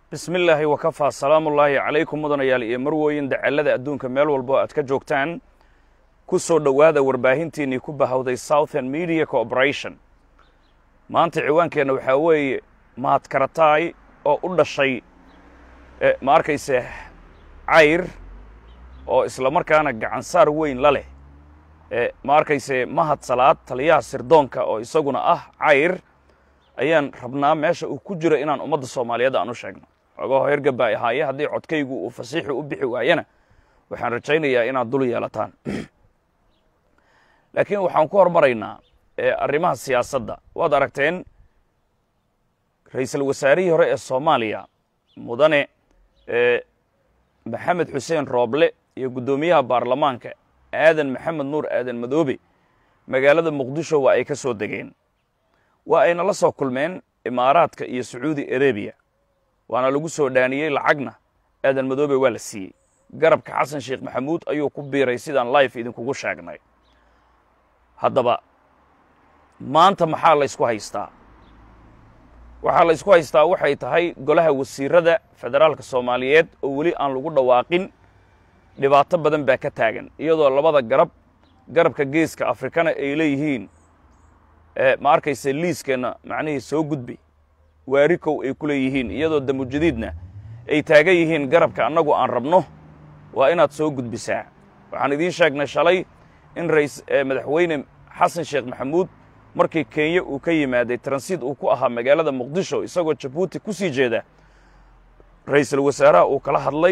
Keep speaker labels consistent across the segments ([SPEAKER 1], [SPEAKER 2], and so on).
[SPEAKER 1] bismi illaahi wakafaa salaamullaahi calaykum mudanayaal iyo marwooyin dacallada adduunka meel walbo aad ka joogtaan ku soo dhowaada warbaahintiinnii ku bahawday southern media corporation maanta ciwaankeenna waxaa weeye mahad karataay oo u dhashay ma arkayse cayr oo isla markaana gacansaar weyn la leh ma arkayse mahad salaad taliyaha sirdoonka oo isaguna ah cayr ayaan rabnaa meesha uu ku jiro inaan ummadda soomaaliyeed aan u sheegno xoogaho hergaba ay ahaaye haddii codkaygu uu fasiixu u bixi waayana waxaan rajaynayaa inaad dul yeelataan laakiin waxaan ku hormaraynaa arrimaha siyaasadda waad aragteen ra'iisul wasaarihii hore ee soomaaliya mudane maxamed xuseen rooble iyo guddoomiyaha baarlamaanka aadan maxamed nuur aadan madoobe magaalada muqdisho waa ay ka soo degeen waa ayna la soo kulmeen imaaraadka iyo sacuudi arabiya waana lagu soo dhaaniyey lacagna aadan madoobe waa la siiyey garabka xasan sheekh maxamuud ayuu ku biiray sidaan life idinkugu sheegnay haddaba maanta maxaa la ysku haystaa waxaa la ysku haystaa waxay tahay golaha wasiirada federaalka soomaaliyeed oo weli aan lagu dhawaaqin dhibaato badan baa ka taagan iyadoo labada garab garabka geeska afrikana ay leeyihiin ma arkayse liiskeenna macnihii soo gudbi waarikow ay ku leeyihiin iyadoo damujadiidna ay taagan yihiin garabka annagu aan rabno waa inaad soo gudbisaa waxaan idiin sheegnay shalay in rais madaxweyne xasan sheekh maxamuud markii kenya uu ka yimaaday transiid uu ku ahaa magaalada muqdisho isagoo jabuuti ku sii jeeda ra'iisul wasaaraha uu kala hadlay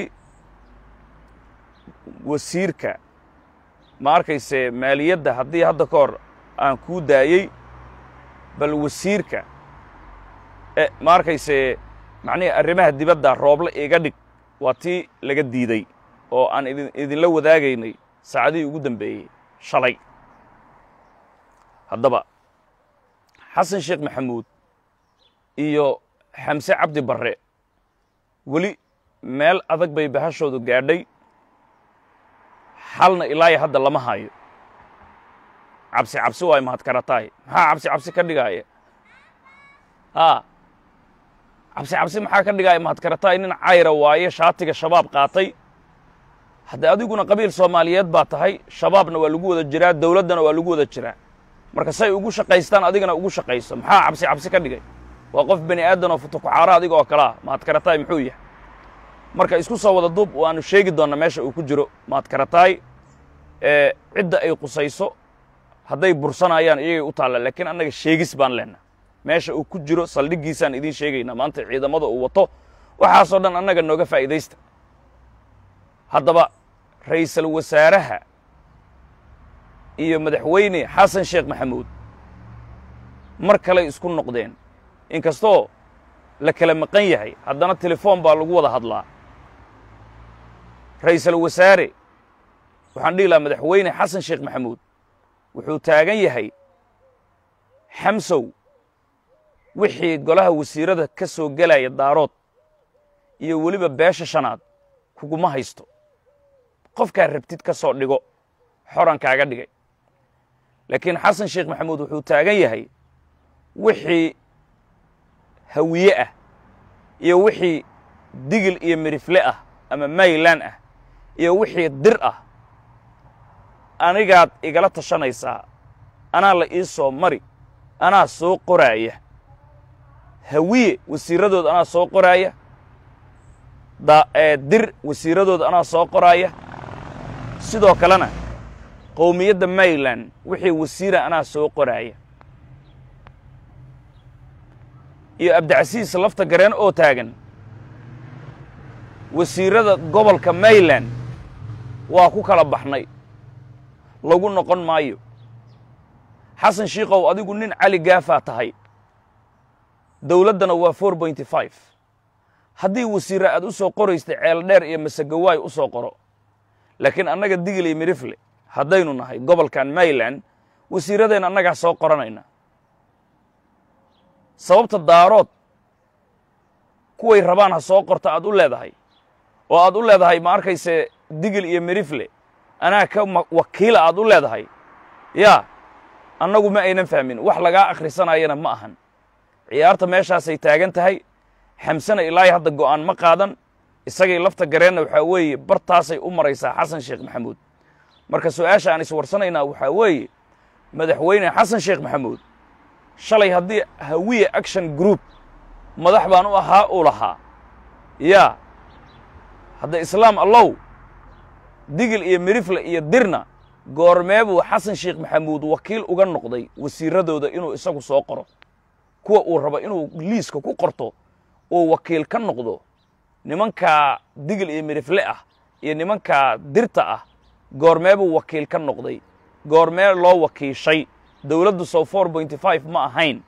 [SPEAKER 1] wasiirka ma arkayse maaliyadda haddii hadda ka hor aan kuu daayey bal wasiirka ma arkayse macnihii arrimaha dibadda rooble iga dhig waa tii laga diiday oo aan idin idinla wadaagaynay saacadihii ugu dambeeyey shalay haddaba xasan sheekh maxamuud iyo xamse cabdi barre weli meel adag bay bahashoodu gaadhay xalna ilaayo hadda lama hayo cabsi cabsi waay mahad karataay maxaa cabsi cabsi ka dhigaaya haa cabsi cabsi maxaa ka dhigaaya mahad karataay nin cayra waaye shaatiga shabaab qaatay haddee adiguna qabiil soomaaliyeed baa tahay shabaabna waa lagu wada jiraa dawladdana waa lagu wada jiraa marka say ugu shaqaystaan adigana ugu shaqayso maxaa cabsi cabsi ka dhigay waa qof bani aadan oo futukuxaara adiga oo kale ah mahad karataay muxuu yahay marka isku soo wada duub waanu sheegi doonnaa meesha uu ku jiro mahad karataay cidda ay qusayso hadday bursanayaan iyagay u taalla laakiin annaga sheegis baan leenna meesha uu ku jiro saldhiggiisaan idiin sheegaynaa maanta ciidamada uu wato waxaasoo dhan annaga nooga faa'iidaysta haddaba ra'iisul wasaaraha iyo madaxweyne xasan sheekh maxamuud mar kaley isku noqdeen inkastoo la kala maqan yahay haddana telefoon baa lagu wada hadlaa ra'iisul wasaare waxaan dhihi lahaa madaxweyne xasan sheekh maxamuud wuxuu taagan yahay xamsow wixii golaha wasiirada ka soo gelaya daarood iyo weliba beesha shanaad kuguma haysto qofkaa rabtid ka soo dhigo xoran kaaga dhigay laakiin xasan sheekh maxamuud wuxuu taagan yahay wixii hawiye ah iyo wixii digil iyo mirifle ah ama maylan ah iyo wixii dir ah anigaad igala tashanaysaa anaa la ii soo mari anaa soo qoraaya hawiye wasiiradood anaa soo qoraaya dir wasiiradood anaa soo qoraaya sidoo kalena qowmiyadda mayland wixii wasiira anaa soo qoraaya iyo abdicasiis lafta gareen oo taagan wasiirada gobolka mayland waa ku kala baxnay lagu noqon maayo xasan shiikow adigu nin cali gaafaa tahay dawladdana waa four pointy five haddii wasiirra aad u soo qoraystay ceel dheer iyo masegawaay u soo qoro laakiin annaga digil iyo mirifle haddaynu nahay gobolkan mayland wasiiradeenna annagaa soo qoranayna sababta daarood kuway rabaan ha soo qorta aad u leedahay oo aad u leedahay ma arkayse digil iyo mirifle anaa ka wakiila aad u leedahay yaa annagu ma aynan fahmin wax lagaa akhrisanayana ma ahan ciyaarta meeshaasay taagan tahay xamsana ilaahay hadda go'aan ma qaadan isagay lafta gareenna waxaa weeye bartaasay u maraysaa xasan sheekh maxamuud marka su-aasha aan iswarsanaynaa waxaa weeye madaxweyne xasan sheekh maxamuud shalay haddii hawiye action group madax baan u ahaa uu lahaa yaa hadda islaam allow digil iyo mirifle iyo dirna goormee buu xasan sheekh maxamuud wakiil uga noqday wasiiradooda inuu isagu soo qoro kuwa uu rabo inuu liiska ku qorto uu wakiil ka noqdo nimankaa digil iyo mirifle ah iyo nimankaa dirta ah goormee buu wakiil ka noqday goormee loo wakiishay dowladdu sow four pointy five ma ahayn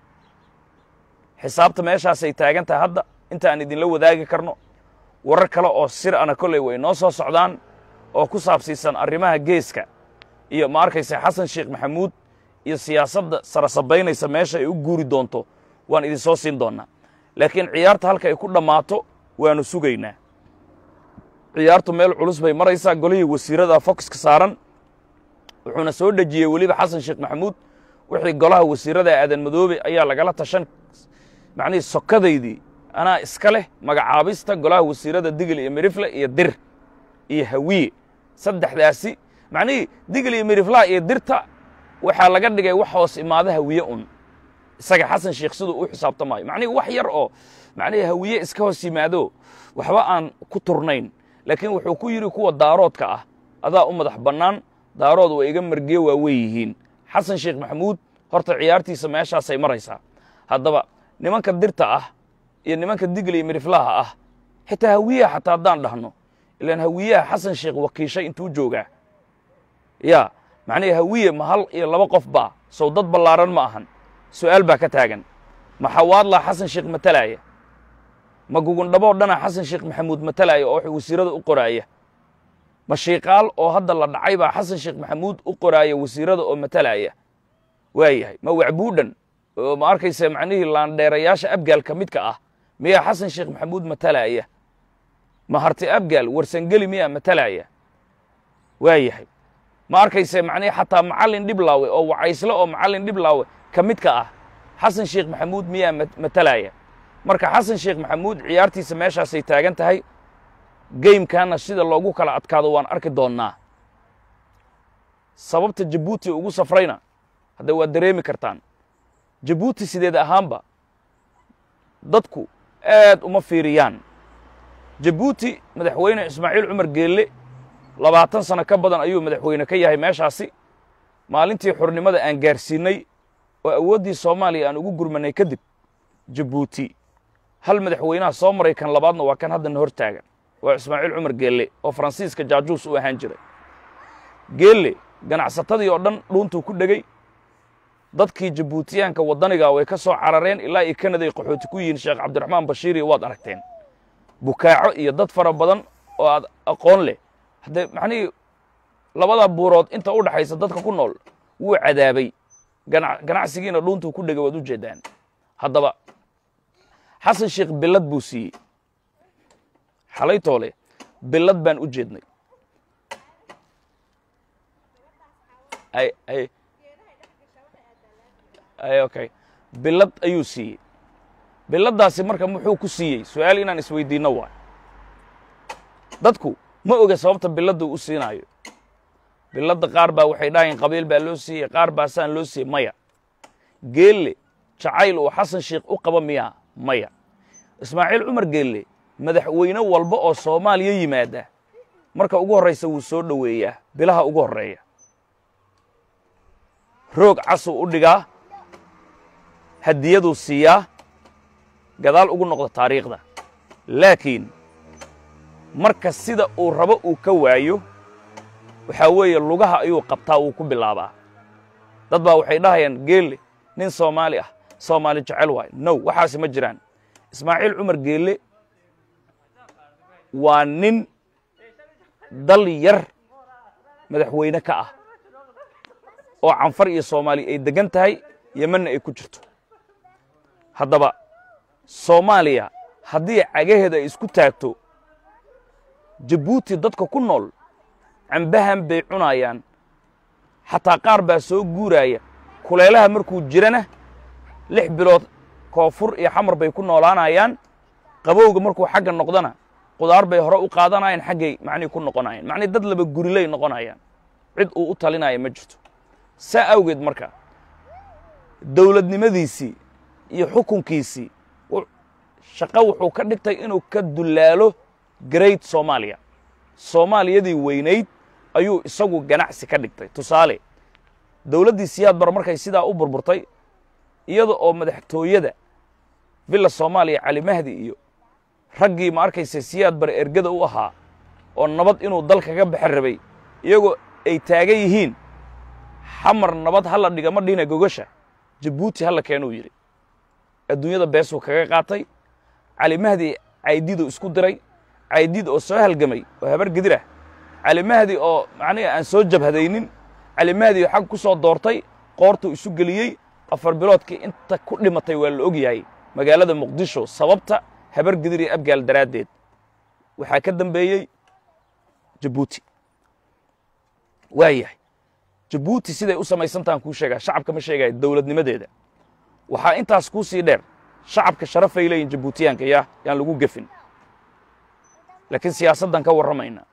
[SPEAKER 1] xisaabta meeshaasay taagan tahay hadda inta aan idinla wadaagi karno warar kale oo sir ana kolley way noo soo socdaan oo ku saabsiisan arrimaha geeska iyo ma arkaysa xasan sheekh maxamuud iyo siyaasadda sarasabaynaysa meesha ay u guuri doonto waan idin soo siin doonnaa laakiin ciyaarta halka ay ku dhammaato waannu sugaynaa ciyaartu meel culus bay maraysaa golihii wasiirada foxka saaran wuxuuna soo dhejiyey weliba xasan sheekh maxamuud wixii golaha wasiirada aadan madoobe ayaa lagala tashan macnihii sokadaydii anaa iska leh magacaabista golaha wasiirada digil iyo mirifle iyo dir iyo hawiye saddexdaasi macnihii digil iyo miriflaha iyo dirta waxaa laga dhigay wax hoos imaada hawiye un isaga xasan sheekh siduu u xisaabtamaayo macnihii wax yar oo macnihii hawiye iska hoos yimaado waxba aan ku turnayn laakiin wuxuu ku yidhi kuwa daaroodka ah adaa u madax bannaan daarood waa iga margiye waa wey yihiin xasan sheekh maxamuud horta ciyaartiisa meeshaasay maraysaa haddaba nimanka dirta ah iyo nimanka digil iyo miriflaha ah xitaa hawiyaha xataa haddaan dhahno ilaan hawiyaha xasan sheekh wakiishay intuu joogaa yaa macnihii hawiye ma hal iyo laba qof baa sow dad ballaaran ma ahan su'aal baa ka taagan ma xawaadlaa xasan sheekh matalaaya ma gugundhaboo dhana xasan sheekh maxamuud matalaaya oo wasiirada u qoraaya ma shiiqaal oo hadda la dhacay baa xasan sheekh maxamuud u qoraaya wasiirada oo matalaaya waayahay ma wacbuudhan oo ma arkaysa macnihii laandheerayaasha abgaal ka midka ah miyaa xasan sheekh maxamuud matalaaya ma harti abgaal warsangeli miyaa matalaaya waayahay ma arkaysa macnihii xataa macallin dhiblaawe oo wacaysle oo macallin dhiblaawe ka midka ah xasan sheekh maxamuud miyaa matalaaya marka xasan sheekh maxamuud ciyaartiisa meeshaasay taagan tahay geymkaana sida loogu kala adkaado waan arki doonnaa sababta jabuuti ugu safrayna hadda waad dareemi kartaan jabuuti sideed ahaanba dadku aad uma fiiriyaan jabuuti madaxweyne ismaaciil cumar geelle labaatan sano ka badan ayuu madaxweyne ka yahay meeshaasi maalintii xurnimada aan gaarsiinnay oo awooddii soomaaliya aan ugu gurmannay kadib jabuuti hal madaxweynaha soo maray kan labaadna waa kan haddana hor taagan waa ismaaciil cumar geelle oo faransiiska jaajuus u ahaan jiray geelle ganacsatadii oo dhan dhuuntuu ku dhegey dadkii jabuutiyaanka waddaniga way ka soo carareen ilaa iyo kanaday qaxooti ku yihiin sheekh cabdiraxmaan bashiiriyo waad aragteen bukaaco iyo dad fara badan oo aad aqoon leh haddee macnihii labada buurood inta u dhaxaysa dadka ku nool wuu cadaabay ganacsigiina dhuuntuu ku dhegay waad u jeeddaan haddaba xasan sheekh billad buu siiyey xalaytoole billad baan u jeednay okay billad ayuu siiyey billaddaasi marka muxuu ku siiyey su-aal inaan isweydiinno waay dadku ma oga sababta billadda u siinaayo billadda qaar baa waxay dhahayn qabiil baa loo siiyey qaar baa saan loo siiyey maya geelle jacayl uu xasan sheekh u qaba miyaa maya ismaaciil cumar geelle madaxweyne walba oo soomaaliya yimaada marka ugu horraysa wuu soo dhoweeyaa bilaha ugu horreeya roog casuu u dhigaa hadiyaduu siiyaa gadaal ugu noqdo taariikhda laakiin marka sida uu rabo uu ka waayo waxaa weeye lugaha ayuu qabtaa wuu ku bilaabaa dad baa waxay dhahayaan geelle nin soomaali ah soomaali jecel waay now waxaasi ma jiraan ismaaciil cumar geelle waa nin dal yar madaxweyne ka ah oo canfar iyo soomaali ay deggan tahay yemanna ay ku jirto haddaba soomaaliya haddii cagaheeda ay isku taagto jabuuti dadka ku nool cambahan bay cunayaan xataa qaar baa soo guuraaya kuleelaha markuu jirana lix bilood koonfur iyo xamar bay ku noolaanayaan qabowga markuu xagga noqdana qudaar bay hore u qaadanayaan xaggay macnihi ku noqonayaan macnihi dad laba gurilay noqonayaan cid uu u talinaya ma jirto saa awgeed marka dowladnimadiisii iyo xukunkiisii shaqo wuxuu ka dhigtay inuu ka dullaalo great soomaaliya soomaaliyadii weynayd ayuu isagu ganacsi ka dhigtay tusaale dowladdii siyaad bar markay sidaa u burburtay iyada oo madaxtooyada villa soomaaliya cali mahdi iyo raggii ma arkaysa siyaad bare ergada u ahaa oo nabad inuu dalka ka baxan rabay iyagoo ay taagan yihiin xamar nabad hala dhiga ma dhihina gogasha jabuuti hala keenuu yidhi adduunyada beesuu kaga qaatay cali mahdi caydiiduu isku diray caydiid oo soo halgamay oo habar gedir ah cali mahdi oo macnihi aan soo jabhadaynin cali mahdi oo xag ku soo doortay qoortuu isu geliyey afar biloodkii inta ku dhimatay waa la og yahay magaalada muqdisho sababta habar gedir iyo abgaal daraaddeed waxaa ka dambeeyey jabuuti waa yahay jabuuti siday u samaysantahan kuu sheegaa shacabka ma sheegaya dowladnimadeeda waxaa intaas kuu sii dheer shacabka sharafay leeyihin jabuutiyaanka yaa yaan lagu gefin laakiin siyaasaddan ka warramayna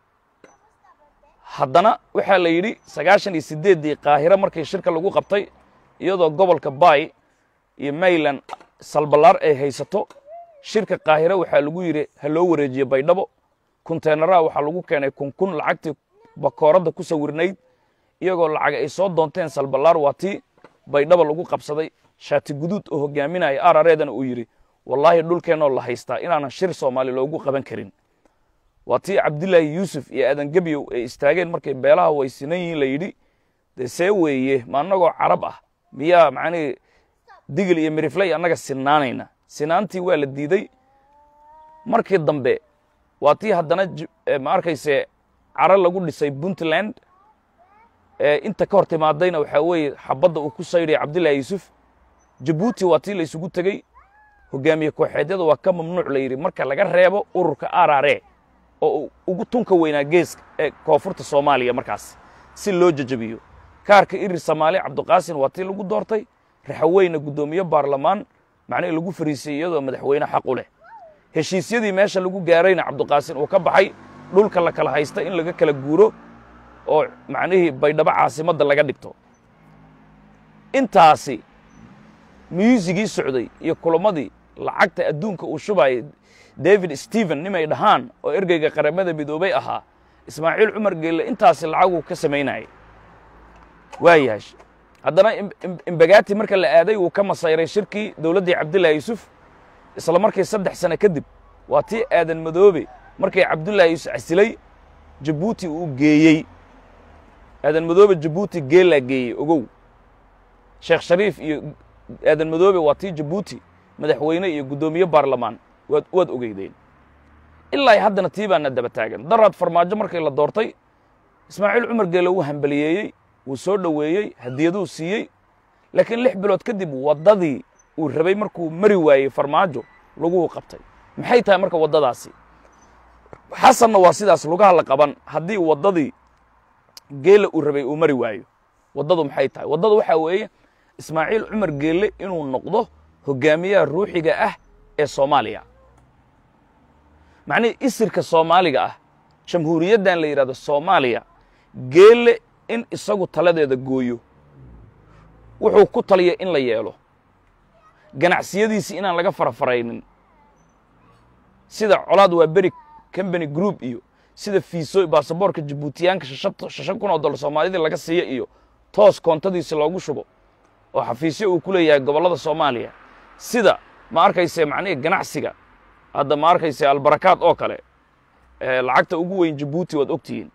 [SPEAKER 1] haddana waxaa la yidhi sagaashan iyo siddeeddii qaahiro markii shirka lagu qabtay iyadoo gobolka baay iyo mayland salballaar ay haysato shirka qaahiro waxaa lagu yidhi ha loo wareejiye baydhabo kunteenaraha waxaa lagu keenay kunkun lacagtii bakooradda ku sawirnayd iyagoo lacag ay soo doonteen salballaar waa tii baydhabo lagu qabsaday shaati guduud oo hogaaminaya arareedana uu yidhi wallaahi dhulkeennoo la haystaa inaanan shir soomaali loogu qaban karin waa tii cabdilaahi yuusuf iyo aadan gebyow ay istaageen markay beelaha way sinan yihiin la yidhi dee see weeye ma annagoo carab ah miyaa macnihii digil iyo mirifley annaga sinaanayna sinaantii waa la diiday markii dambe waa tii haddana ma arkayse caro lagu dhisay puntland inta ka hor timaadayna waxaa weeye xabadda uu ku saydhaya cabdillahi yuusuf jabuuti waa tii la isugu tegey hogaamiye kooxeedyada waa ka mamnuuc la yidhi marka laga reebo ururka arare oo ugu tunka weynaa geeska ee koonfurta soomaaliya markaas si loo jajabiyo kaarka irir soomaali cabdiqaasin waa tii lagu doortay raxaweyna guddoomiye baarlamaan macnihii lagu fariisay iyadoo madaxweyne xaq u leh heshiisyadii meesha lagu gaarayna cabdiqaasin uu ka baxay dhulka la kala haysta in laga kala guuro oo macnihii baydhabo caasimadda laga dhigto intaasi myuusigii socday iyo kulamadii lacagta adduunka uu shubayay david stephen nimay dhahaan oo ergeyga qaramada midoobay ahaa ismaaciil cumar geelle intaasi lacaguu ka samaynayay waa yahay haddana imbagati marka la aaday wuu ka masayray shirkii dowladdii cabdullahi yuusuf isla markii saddex sane kadib waa tii aadan madoobe markii cabdullahi yuusuf casilay jabuuti uu geeyey aadan madoobe jabuuti geelaa geeyey ogow sheekh shariif iyo aadan madoobe waa tii jabuuti madaxweyne iyo guddoomiye baarlamaan waad waad ogeydeen ilaa haddana tii baana daba taagan daraad farmaajo markii la doortay ismaaciil cumar geele wuu hambaliyeeyey wuu soo dhoweeyey hadiyaduu siiyey laakiin lix bilood kadib waddadii uu rabay markuu mari waayey farmaajo laguhu qabtay maxay tahay marka waddadaasi xasanna waa sidaas lugaha la qaban haddii waddadii geele uu rabay uu mari waayo waddadu maxay tahay waddadu waxaa weeye ismaaciil cumar geelle inuu noqdo hogaamiyaha ruuxiga ah ee soomaaliya macnihii isirka soomaaliga ah jamhuuriyaddan la yidhahdo soomaaliya geelle in isagu taladeeda gooyo wuxuu ku taliya in la yeelo ganacsiyadiisii inaan laga farafaraynin sida colaad waa beri combany group iyo sida fiiso baasaboorka jabuutiyaanka shashan kun oo dollar soomaalidii laga siiya iyo toos koontadiisi loogu shubo oo xafiisyo uu ku leeyahay gobollada soomaaliya sida ma arkayse macnihii ganacsiga hadda ma arkayse albarakaad oo kale lacagta ugu weyn jabuuti waad ogtihiin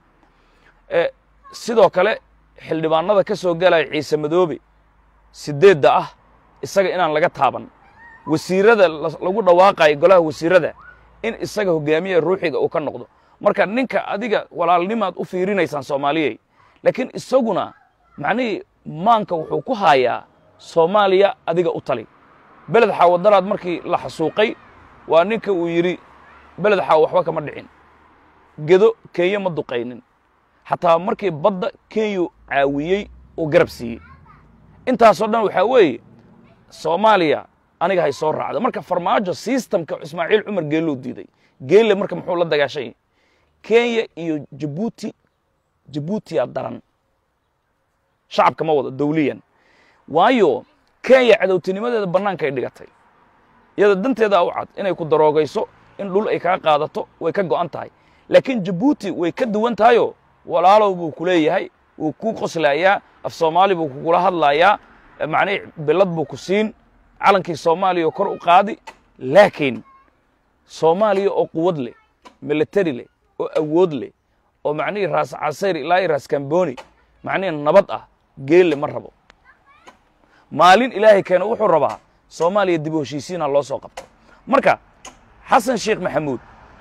[SPEAKER 1] sidoo kale xildhibaanada ka soo galaya ciise madoobe sideedda ah isaga inaan laga taaban wasiirada lagu dhawaaqayo golaha wasiirada in isaga hogaamiyaha ruuxiga uu ka noqdo marka ninka adiga walaalnimaad u fiirinaysaan soomaaliyey laakiin isaguna macnihii maanka wuxuu ku haayaa soomaaliya adiga u tali beled xaawadaraad markii la xasuuqay waa ninka uu yidhi beled xaaw waxba kama dhicin gedo kenya ma duqaynin xataa markii badda kenyu caawiyey uu garab siiyey intaasoo dhan waxaa weeye soomaaliya aniga hay soo raacda marka farmaajo systemka ismaaciil cumar geelou diiday geelle marka muxuu la dagaashay kenya iyo jabuuti jabuutiya daran shacabka ma wado dawliyan waayo kenya cadowtinimadeeda bannaanka ay dhigatay iyada danteedaa u cad inay ku daroogayso in dhul ay kaga qaadato way ka go'an tahay laakiin jabuuti way ka duwan tahayo walaalow buu ku leeyahay wuu kuu qoslayaa af soomaali buu kugula hadlayaa macnihi bilad buu ku siin calankii soomaaliya oo kor u qaadi laakiin soomaaliya oo quwad leh militari leh oo awood leh oo macnihii raas casayr ilaa iyo raas kamboni macnihii nabad ah geelle ma rabo maalin ilaahay keena wuxuu rabaa soomaaliya dib u heshiisiina loo soo qabto marka xasan sheekh maxamuud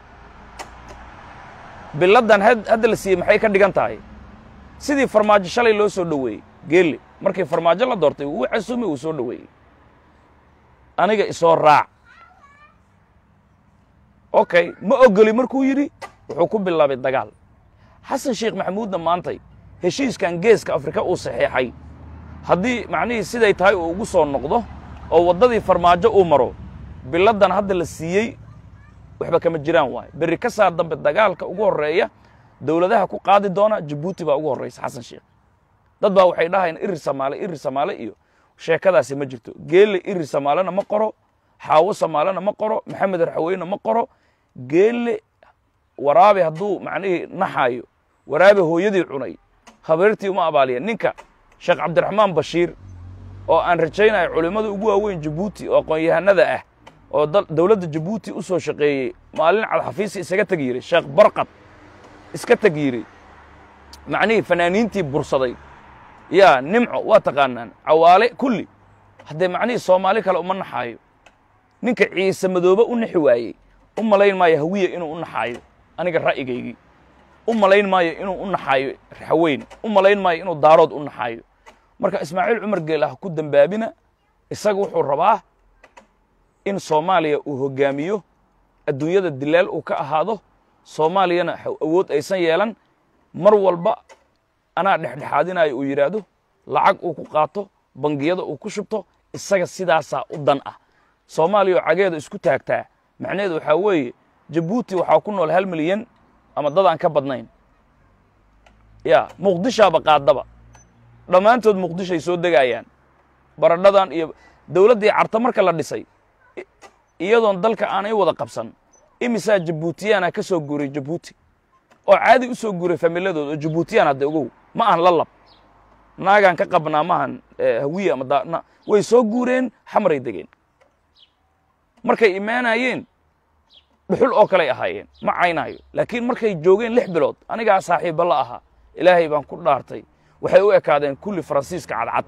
[SPEAKER 1] biladdan hadda la siiyey maxay ka dhigan tahay sidii farmaajo shalay loo soo dhoweeyey geelle markii farmaajo la doortay wuu casumay uu soo dhoweeyey aniga isoo raac okay ma ogoli markuu yidhi wuxuu ku bilaabay dagaal xasan sheekh maxamuudna maantay heshiiskan geeska afrika uu saxeexay haddii macnihii siday tahay uu ugu soo noqdo oo waddadii farmaajo uu maro biladdan hadda la siiyey waxba kama jiraan waayo berri ka saa dambe dagaalka ugu horreeya dowladaha ku qaadi doona jabuuti baa ugu horraysa xasan sheekh dad baa waxay dhahayaan iri samaale iri samaale iyo sheekadaasi ma jirto geelle iri samaalena ma qoro xaawo samaalena ma qoro maxamed raxaweyne ma qoro geelle waraabe hadduu macnihii naxaayo waraabe hooyadii cunay habeertii uma abaaliya ninka sheekh cabdiraxmaan bashiir oo aan rajaynayo culimmada ugu waaweyn jabuuti oo aqoon-yahanada ah oo dowladda jabuuti u soo shaqeeyey maalin cadxafiisi isaga teg yiri sheekh barqad iska teg yiri macnihii fanaaniintii bursaday yaa nimco waa taqaanaan cawaale kulli haddee macnihii soomaali kale uma naxaayo ninka ciise madoobe u naxi waayey u malayn maayo hawiye inuu u naxaayo aniga ra'yigaygii u malayn maayo inuu u naxaayo raxweyn u malayn maayo inuu daarood u naxaayo marka ismaaciil cumar geel ah ku dembaabina isaga wuxuu rabaa in soomaaliya uu hoggaamiyo adduunyada dilaal uu ka ahaado soomaaliyana awood aysan yeelan mar walba anaa dhexdhexaadinayo uu yidhaahdo lacag uu ku qaato bangiyada uu ku shubto isaga sidaasaa u dan ah soomaaliya oo cageeda isku taagtaa macnaheedu waxaa weeye jabuuti waxaa ku nool hal milyan ama dad aan ka badnayn ya muqdishaaba qaadaba dhammaantood muqdishoay soo degaayaan baradhadan iyo dowladdii carta marka la dhisay iyadoon dalka aanay wada qabsan imisaa jabuutiyaana ka soo guuray jabuuti oo caadi u soo guuray familadooda oo jabuutiyaan hadda ogow ma ahan la lab naagaan ka qabnaa maahan hawiye ama da way soo guureen xamaray degeen markay imaanayeen dhuxul oo kaley ahaayeen ma caynaayo laakiin markay joogeen lix bilood anigaa saaxiibba la ahaa ilaahay baan ku dhaartay waxay u ekaadeen kulli faransiiska cadcad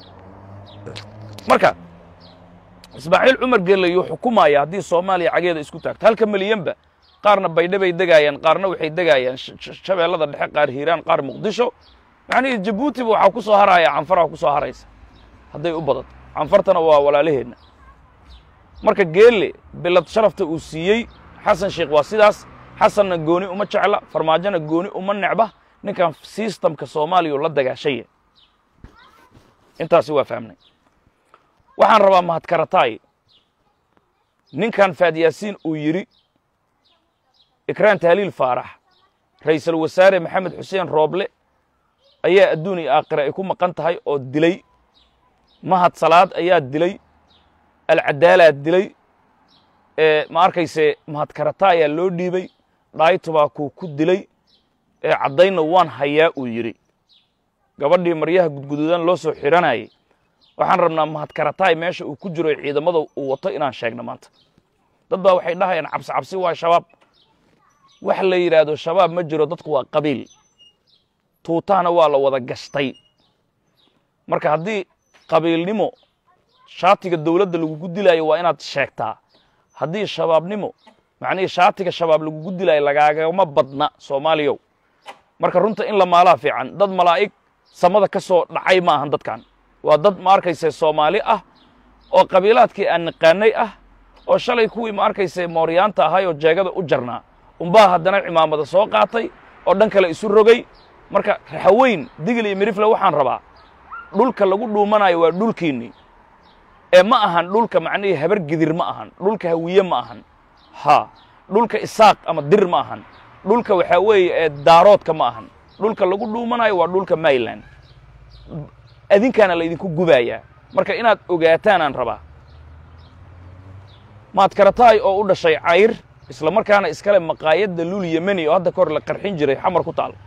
[SPEAKER 1] marka ismaaciil cumar geelle yuu xukumaya haddii soomaaliya cageeda isku taagto halka milyanba qaarna baydhe bay degaayaan qaarna waxay degaayaan shabeellada dhexe qaar hiiraan qaar muqdisho macnihii jabuutiba waxaa ku soo haraya canfaraa ku soo haraysa hadday u badato canfartana waa walaalaheenna marka geelle bilad sharafta uu siiyey xasan sheekh waa sidaas xasanna gooni uma jecla farmaajona gooni uma necba ninkan sistamka soomaaliya la dagaashaya intaasi waa fahmnay waxaan rabaa mahadkarataay ninkan faadyaasiin uu yidhi ikraan tahliil faarax ra'iisul wasaare maxamed xuseen rooble ayaa adduun iyo aakhira ay ku maqan tahay oo dilay mahad salaad ayaa dilay alcadaalaa dilay ma arkayse mahadkarata ayaa loo dhiibay dhaaytubaa kuu ku dilay ee caddaynna waan hayaa uu yidhi gabadhii maryaha gudguduudan loo soo xidhanayay waxaan rabnaa mahadkarataay meesha uu ku jiro ciidamada uu wato inaan sheegno maanta dad baa waxay dhahayaan cabsi cabsi waa shabaab wax la yidhaahdo shabaab ma jiro dadku waa qabiil tuutahana waa la wada gashtay marka haddii qabiilnimo shaatiga dawladda lagugu dilaayo waa inaad sheegtaa haddii shabaabnimo macnihii shaatiga shabaab lagugu dilaayo lagaagama badna soomaaliyow marka runta in la maalaa fiican dad malaa'ig samada ka soo dhacay ma ahan dadkan waa dad ma arkayse soomaali ah oo qabiilaadkii aan naqaanay ah oo shalay kuwii ma arkayse mooryaanta ahay oo jeegada u jarnaa umbaa haddana cimaamada soo qaatay oo dhan kale isu rogay marka raxaweyn digil iyo mirifle waxaan rabaa dhulka lagu dhuumanayo waa dhulkiinnii ee ma ahan dhulka macnihii habar gidir ma ahan dhulka hawiye ma ahan ha dhulka isaaq ama dir ma ahan dhulka waxaa weeye ee daaroodka ma ahan dhulka lagu dhuumanayo waa dhulka mayland adinkaana laydinku gubayaa marka inaad ogaataanaan rabaa maad karataay oo u dhashay cayr isla markaana iskale maqaayadda lul yemeni oo hadda ka hor la qarxin jiray xamar ku taal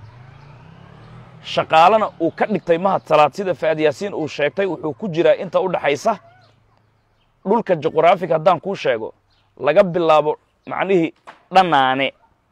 [SPEAKER 1] shaqaalana uu ka dhigtay mahad salaad sida fa'ad yaasiin uu sheegtay wuxuu ku jiraa inta u dhaxaysa dhulka juqraafiga haddaan kuu sheego laga bilaabo macnihii dhanaane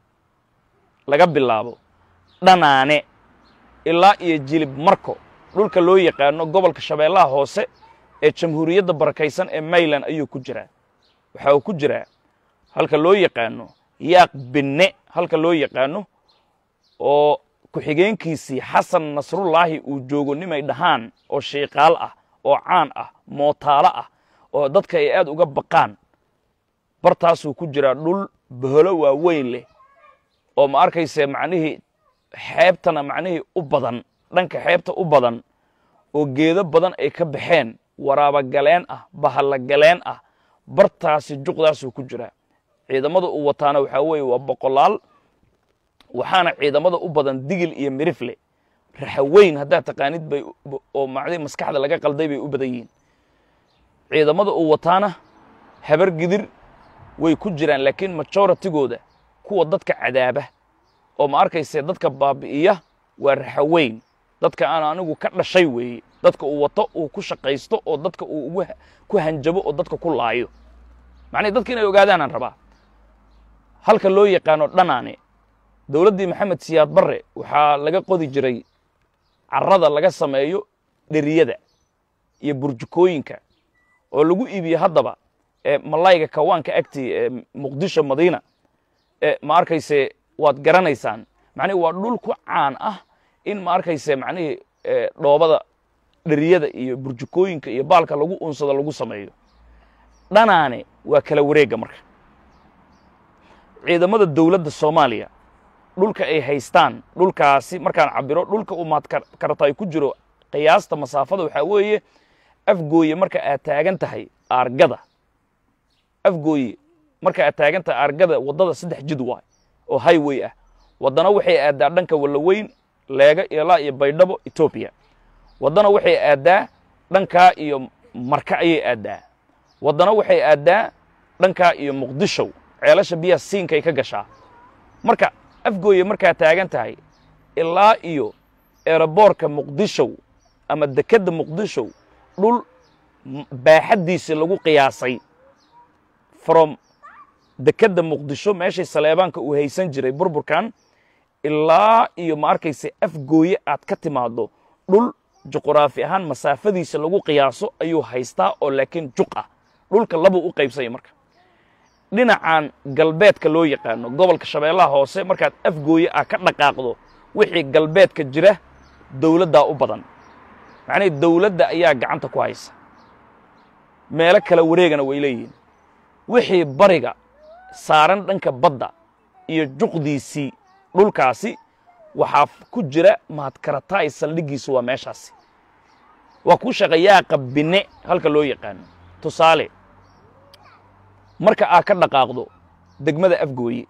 [SPEAKER 1] laga bilaabo dhanaane ilaa iyo jilib marko dhulka loo yaqaano gobolka shabeellaha hoose ee jamhuuriyadda barakaysan ee mayland ayuu ku jiraa waxa uu ku jiraa halka loo yaqaano yaaq binne halka loo yaqaano oo ku-xigeenkiisii xasan nasrullaahi uu joogo nimay dhahaan oo shiiqaal ah oo caan ah mootaalo ah oo dadka ay aad uga baqaan bartaasuu ku jiraa dhul boholo waaweyn leh oo ma arkayse macnihii xeebtana macnihii u badan dhanka xeebta u badan oo geedo badan ay ka baxeen waraabagaleen ah bahallagaleen ah bartaasi juqdaasuu ku jiraa ciidamada uu wataana waxaa weeye waa boqolaal waxaana ciidamada u badan digil iyo mirifle raxaweyn haddaad taqaanid bay oo macdii maskaxda laga qalday bay u badan yihiin ciidamada uu wataana habar gidir way ku jiraan laakiin majoratigooda kuwa dadka cadaaba oo ma arkayse dadka baabi'iya waa raxaweyn dadka aan anigu ka dhashay weeye dadka uu wato uu ku shaqaysto oo dadka uu ugu ku hanjabo oo dadka ku laayo macnii dadka inay ogaadaanaan rabaa halka loo yaqaano dhanaane dowladdii maxamed siyaad barre waxaa laga qodi jiray carrada laga sameeyo dheriyada iyo burjukooyinka oo lagu iibiye haddaba ee malayga kawaanka agtii ee muqdisho madiina ee ma arkayse waad garanaysaan macnihi waa dhul ku caan ah in ma arkayse macnihii dhoobada dheriyada iyo burjukooyinka iyo baalka lagu unsado lagu sameeyo dhanaane waa kala wareegga marka ciidamada dowladda soomaaliya dhulka ay haystaan dhulkaasi markaan cabiro dhulka uu maad karataay ku jiro qiyaasta masaafada waxaa weeye afgooye marka aad taagan tahay aargada afgooye marka aad taagan tahay aargada waddada saddex jid waay oo highway ah waddana waxay aaddaa dhanka wallaweyn leega ilaa iyo baydhabo etoobiya waddana waxay aaddaa dhankaa iyo marka ayay aaddaa waddana waxay aaddaa dhankaa iyo muqdishow ceelasha biyaha siinkay ka gashaa marka afgooye markaad taagan tahay ilaa iyo eeraboorka muqdishow ama dekedda muqdishow dhul baaxaddiisi lagu qiyaasay from dekedda muqdisho meeshay saleebaanka uu haysan jiray burburkan ilaa iyo ma arkayse afgooye aad ka timaaddo dhul juquraafi ahaan masaafadiisa lagu qiyaaso ayuu haystaa oo laakiin juq ah dhulka labuu u qaybsanya marka dhinacan galbeedka loo yaqaano gobolka shabeellaha hoose markaad afgooye ah ka dhaqaaqdo wixii galbeedka jira dowladdaa u badan macnihii dowladda ayaa gacanta ku haysa meelo kala wareegana way leeyihiin wixii bariga saaran dhanka badda iyo juqdiisii dhulkaasi waxaa ku jira mahadkarataay saldhiggiisu waa meeshaasi waa ku shaqayaaqa bine halka loo yaqaano tusaale marka aad ka dhaqaaqdo degmada afgooye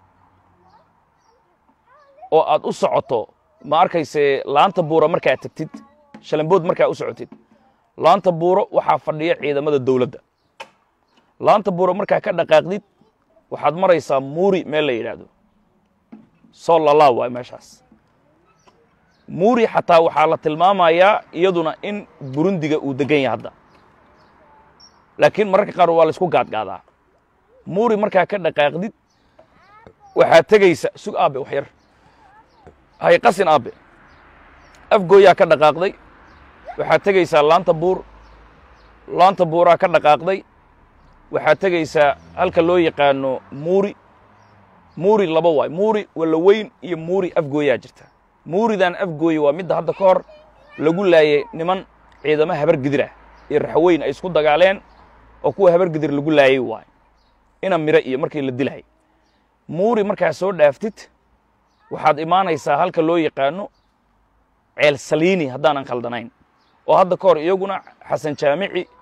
[SPEAKER 1] oo aad u socoto ma arkayse laanta buura markaad tegtid shalambood markaa u socotid laanta buuro waxaa fadhiya ciidamada dowladda laanta buuro markaa ka dhaqaaqdid waxaad maraysaa muuri meel la yidhaahdo soo lalaa waay meeshaas muuri xataa waxaa la tilmaamayaa iyaduna in burundiga uu degan yahay hadda laakiin mararka qaar waa la isku gaadgaadaa muuri markaa ka dhaqaaqdid waxaad tegaysa sug aabe wax yar hay qasin aabe afgooyaa ka dhaqaaqday waxaad tegaysaa laanta buur laanta buuraa ka dhaqaaqday waxaad tegaysaa halka loo yaqaano muuri muuri laba waay muuri wallaweyn iyo muuri afgooyaa jirta muuridan afgooye waa midda hadda ka hor lagu laayay niman ciidamo habar gidir ah iyo raxweyn ay isku dagaaleen oo kuwa habar gidir lagu laayay waay ina miro iyo markii la dilahay muuri markaa soo dhaaftid waxaad imaanaysaa halka loo yaqaano ceel saliini haddaanan khaldanayn oo hadda ka hor iyaguna xasan jaamici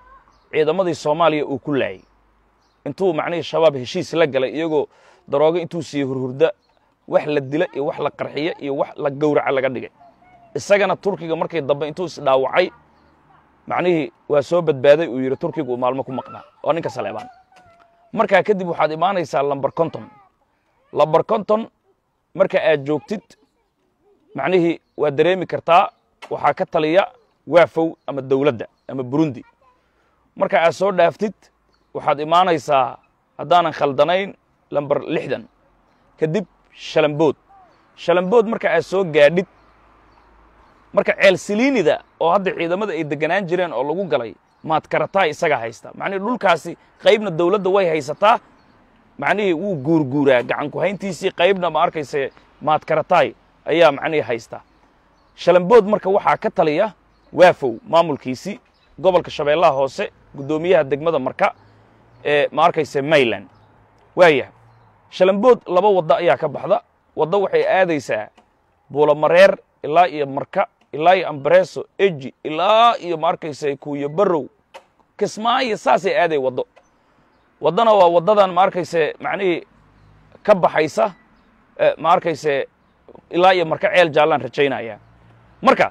[SPEAKER 1] ciidamadii soomaaliya uu ku laayay intuu macnihii shabaab heshiis la galay iyagoo daroogo intuu siiyey hurhurda wax la dila iyo wax la qarxiya iyo wax la gowraca laga dhigay isagana turkiga markii dambe intuu isdhaawacay macnihii waa soo badbaaday uu yidhi turkiga uu maalmo ku maqnaa waa ninka saleebaan markaa kadib waxaad imaanaysaa lamber conton lamber conton marka aad joogtid macnihii waad dareemi kartaa waxaa ka taliya waafow ama dowladda ama burundi marka aad soo dhaaftid waxaad imaanaysaa haddaanan khaldanayn lamber lixdan kadib shalambood shalambood marka aad soo gaadhid marka ceel siliinida oo hadda ciidamada ay deganaan jireen oo lagu galay maadkarataa isagaa haysta macnihii dhulkaasi qaybna dowladda way haysataa macnihii wuu guurguuraa gacanku hayntiisii qaybna ma arkayse maadkarataay ayaa macnihii haysta shalambood marka waxaa ka taliya waafow maamulkiisii gobolka shabeellaha hoose guddoomiyaha degmada marka ee ma arkayse mayland waayah shalambood laba waddo ayaa ka baxda waddo waxay aadaysaa buulamareer ilaa iyo marka ilaa iyo ambareso eji ilaa iyo ma arkayse kuuyo barow kismaayo saasay aaday waddo waddana waa waddadan ma arkayse macnihii ka baxaysa ma arkayse ilaa iyo marka ceel jaallaan rajaynaya marka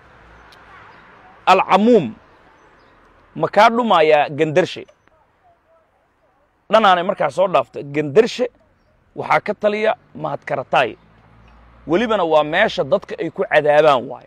[SPEAKER 1] alcamuum ma kaa dhumayaa gendarshe dhanaanay markaa soo dhaafta gendarshe waxaa ka taliya mahadkarataay welibana waa meesha dadka ay ku cadaabaan waaye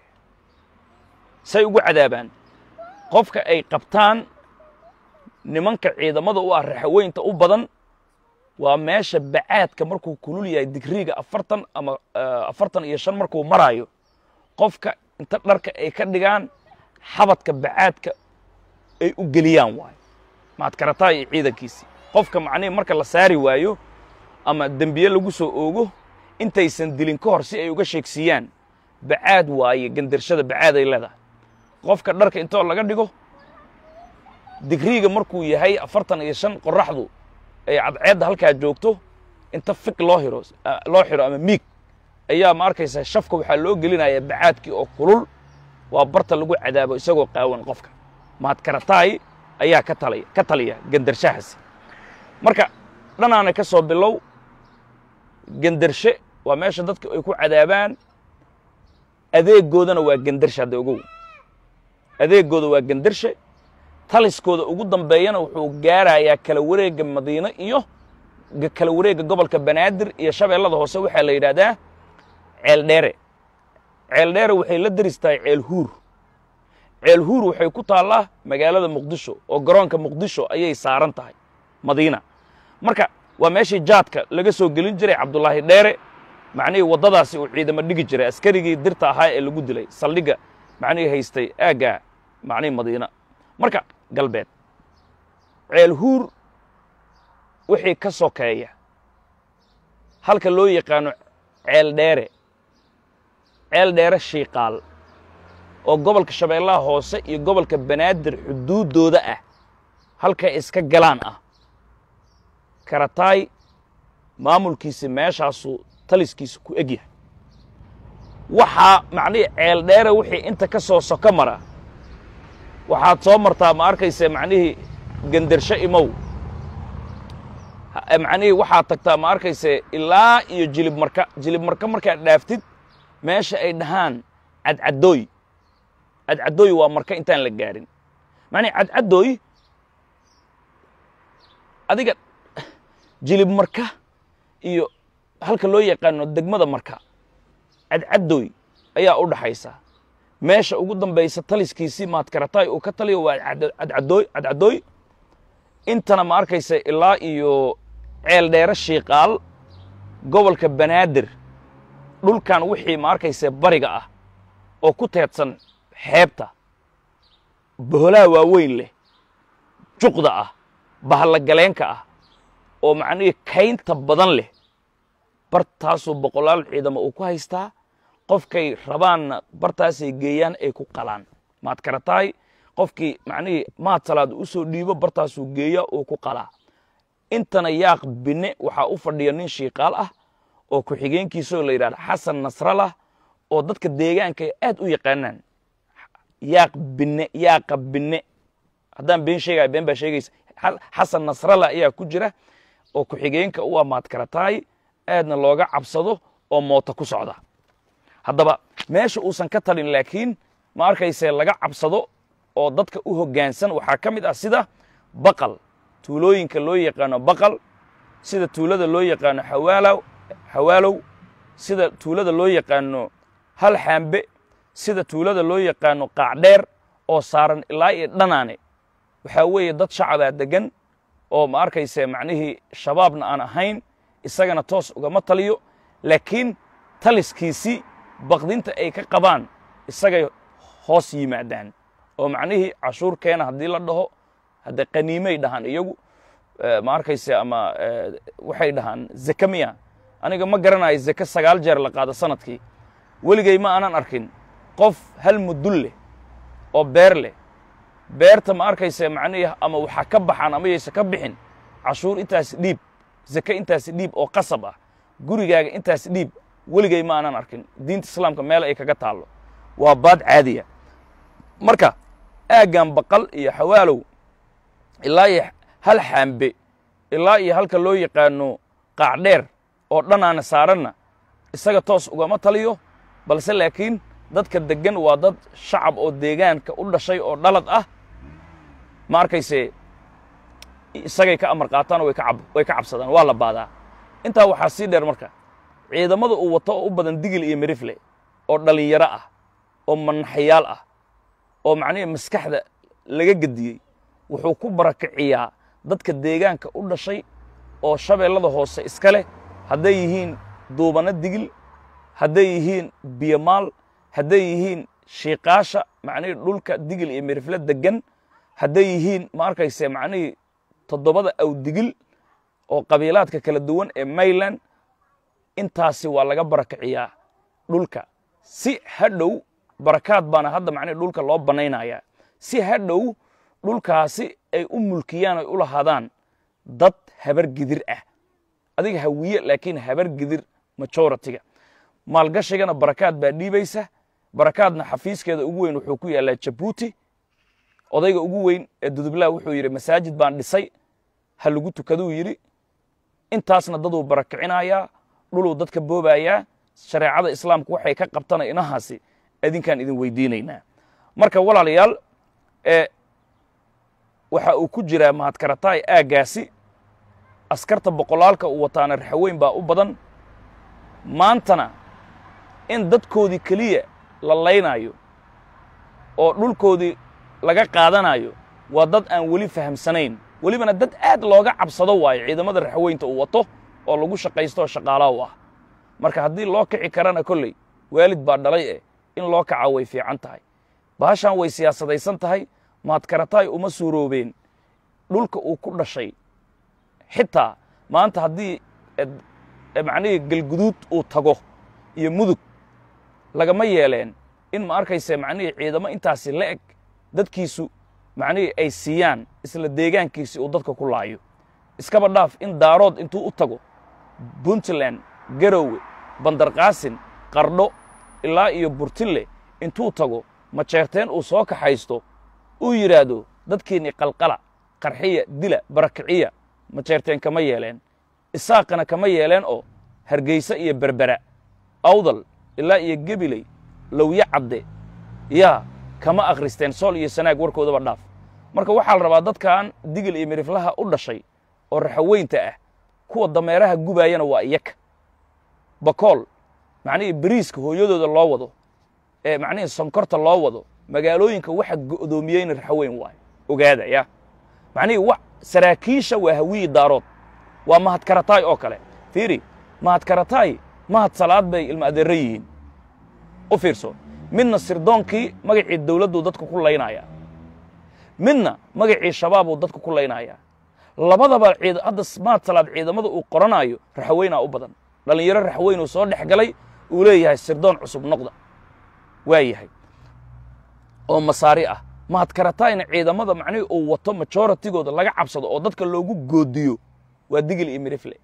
[SPEAKER 1] say ugu cadaabaan qofka ay qabtaan nimanka ciidamada u ah raxaweynta u badan waa meesha bacaadka markuu kulul yahay digriiga afartan ama afartan iyo shan markuu maraayo qofka inta dharka ay ka dhigaan xabadka bacaadka ay u geliyaan waayo mahadkarataa iyo ciidankiisii qofka macnihi marka la saari waayo ama dembiye lagu soo oogo intaysan dilin ka hor si ay uga sheegsiiyaan bacaad waaye gandarshada bacaad ay leedahay qofka dharka intoo laga dhigo digriiga markuu yahay afartan iyo shan qoraxdu ay cadceedda halkaa joogto inta fig loo hiro loo xiro ama miig ayaa ma arkaysaa shafka waxaa loo gelinaya bacaadkii oo kulul waa barta lagu cadaabo isagoo qaawan qofka mahadkarataay ayaa ka talaya ka taliya gandarshahaasi marka dhanaana ka soo bilow gendarshe waa meesha dadka ay ku cadaabaan adeegoodana waa gendarshe hadda ogow adeegooda waa gendarshe taliskooda ugu dambeeyana wuxuu gaarayaa kala wareegga madiine iyo kala wareegga gobolka banaadir iyo shabeellada hoose waxaa la yidhaahdaa ceel dheere ceel dheere waxay la deris tahay ceel huur ceel huur waxay ku taallaa magaalada muqdisho oo garoonka muqdisho ayay saaran tahay madiina marka waa meeshii jaadka laga soo gelin jiray cabdulaahi dheere macnihii waddadaasi uu ciidamo dhigi jiray askarigii dirta ahaa ee lagu dilay saldhigga macnihii haystay aaggaa macnihii madiina marka galbeed ceel huur wixii ka sokeeya halka loo yaqaano ceel dheere ceel dheere shiiqaal oo gobolka shabeellaha hoose iyo gobolka banaadir xuduuddooda ah halkay iska galaan ah karataay maamulkiisi meeshaasuu taliskiisa ku eg yahay waxaa macnihii ceel dheere wixii inta ka soo soko mara waxaad soo martaa ma arkayse macnihii gendarsho imow macnihii waxaad tagtaa ma arkayse ilaa iyo jilib marka jilib marka markaad dhaaftid meesha ay dhahaan cadcadooy cadcadooy waa marka intaan la gaarin macnihi cadcadooy adiga jilib marka iyo halka loo yaqaano degmada marka cadcadooy ayaa u dhaxaysa meesha ugu dambaysa taliskiisii maadkarataay uu ka taliyo waa cadcadooy cadcadooy intana ma arkaysa ilaa iyo ceel dheere shiiqaal gobolka banaadir dhulkan wixii ma arkaysa bariga ah oo ku teedsan xeebta boholaha waaweyn leh juqda ah bahallagaleenka ah oo macnihii kaynta badan leh bartaasuu boqolaal ciidamo uu ku haystaa qofkay rabaanna bartaasay geeyaan ay ku qalaan maad karataay qofkii macnihii maad salaad u soo dhiibo bartaasuu geeyaa uu ku qalaa intana yaaq binne waxaa u fadhiya nin shiiqaal ah oo ku-xigeenkiisoo la yidhahda xasan nasralah oo dadka deegaanka aad u yaqaanaan yaaq binne yaaqa binne haddaan been sheegaya been baa sheegaysa xasan nasralla ayaa ku jira oo ku-xigeenka u amaad karataay aadna looga cabsado oo moota ku socda haddaba meesha uusan ka talin laakiin ma arkayse laga cabsado oo dadka u hoggaansan waxaa ka mid ah sida baqal tuulooyinka loo yaqaano baqal sida tuulada loo yaqaano xawaalow xawaalow sida tuulada loo yaqaano hal xaambe sida tuulada loo yaqaano qaacdheer oo saaran ilaa iyo dhanaane waxaa weeye dad shacabaa deggan oo ma arkayse macnihii shabaabna aan ahayn isagana toos ugama taliyo laakiin taliskiisii baqdinta ay ka qabaan isagay hoos yimaadaan oo macnihii cashuur keena haddii la dhaho hadde qaniimay dhahaan iyagu ma arkayse ama waxay dhahaan zeke miya aniga ma garanayo zeke sagaal jeer la qaado sanadkii weligay ma aanan arkin qof hal mudul leh oo beer leh beerta ma arkayse macnihii ama waxaa ka baxaan ama yayse ka bixin cashuur intaas dhiib zeke intaas dhiib oo qasab ah gurigaaga intaas dhiib weligay ma aanan arkin diinta islaamka meel ay kaga taallo waa baad caadiya marka aaggan baqal iyo xawaalow ilaa iyo hal xaambe ilaa iyo halka loo yaqaano qaacdheer oo dhanaana saaranna isaga toos ugama taliyo balse laakiin dadka deggan waa dad shacab oo deegaanka u dhashay oo dhalad ah ma arkayse isagay ka amar qaataan oo way ka cabsadaan waa la baadaa intaa waxaa sii dheer marka ciidamada uu wato oo u badan digil iyo mirifle oo dhallinyaro ah oo manaxayaal ah oo macnihii maskaxda laga gediyey wuxuu ku barakiciyaa dadka deegaanka u dhashay oo shabeellada hoose iska leh hadday yihiin duubano digil hadday yihiin biyomaal hadday yihiin shiiqaasha macnihii dhulka digil iyo mirifle deggan hadday yihiin ma arkayse macnihii toddobada awdigil oo qabiilaadka kala duwan ee mayland intaasi waa laga barakiciyaa dhulka si hadhow barakaad baana hadda macnihi dhulka loo bannaynayaa si hadhow dhulkaasi ay u mulkiyaan ay u lahaadaan dad habar gidir ah adiga hawiye laakiin habar gidir majoritiga maalgashigana barakaad baa dhiibaysa barakaadna xafiiskeeda ugu weyn wuxuu ku yaallaa jabuuti odayga ugu weyn ee dudublaha wuxuu yidhi masaajid baan dhisay ha lagu tukaduu yidhi intaasna daduu barakicinayaa dhuluu dadka boobayaa shareecada islaamku waxay ka qabtana inahaasi idinkaan idin weydiinaynaa marka walaalayaal ee waxa uu ku jiraa mahadkarataay aaggaasi askarta boqolaalka uu wataana raxaweyn baa u badan maantana in dadkoodii keliya la laynaayo oo dhulkoodii laga qaadanayo waa dad aan weli fahamsanayn welibana dad aad looga cabsado waayo ciidamada raxweynta uu wato oo lagu shaqaysto oo shaqaalaha u ah marka haddii loo kici karana kolley waalid baa dhalay eh in loo kaca way fiican tahay baashaan way siyaasadaysan tahay mahadkarataay uma suuroobeen dhulka uu ku dhashay xitaa maanta haddii macnihii galguduud uu tago iyo mudug lagama yeeleen in ma arkayse macnihii ciidamo intaasi la eg dadkiisu macnihii ay siiyaan isla deegaankiisi uu dadka ku laayo iskaba dhaaf in daarood intuu u tago puntland garowe bandarqaasin qardho ilaa iyo burtille intuu tago majeerteen uu soo kaxaysto uu yidhaahdo dadkiinni qalqala qarxiya dila barakiciya majeerteen kama yeeleen isaaqana kama yeeleen oo hargeysa iyo berbera awdal ilaa iyo gebiley lowye cadde yaa kama akhristeen sool iyo sanaag warkoodaba dhaaf marka waxaa la rabaa dadkan digil iyo miriflaha u dhashay oo raxaweynta ah kuwa dameeraha gubaayana waa iyaka bakool macnihii beriiska hooyadooda loo wado ee macnihii sonkorta loo wado magaalooyinka waxa go'doomiyeyna raxaweyn waayo ogaada ya macnihii wa saraakiisha waa hawiyi daarood waa mahadkarataay oo kale fiiri mahadkarataay mahad salaad bay ilma adeerra yihiin u fiirso midna sirdoonkii magacii dawladduu dadka ku laynayaa midna magacii shabaabuu dadka ku laynayaa labadaba ciid hadda mahad salaad ciidamada uu qoranaayo raxaweynaa u badan dhallinyaro raxweyn uu soo dhex galay uu leeyahay sirdoon cusub noqda waa yahay oo masaari ah mahadkarataayna ciidamada macnihii uu wato majoritigooda laga cabsado oo dadka loogu goodiyo waa digil iyo mirifle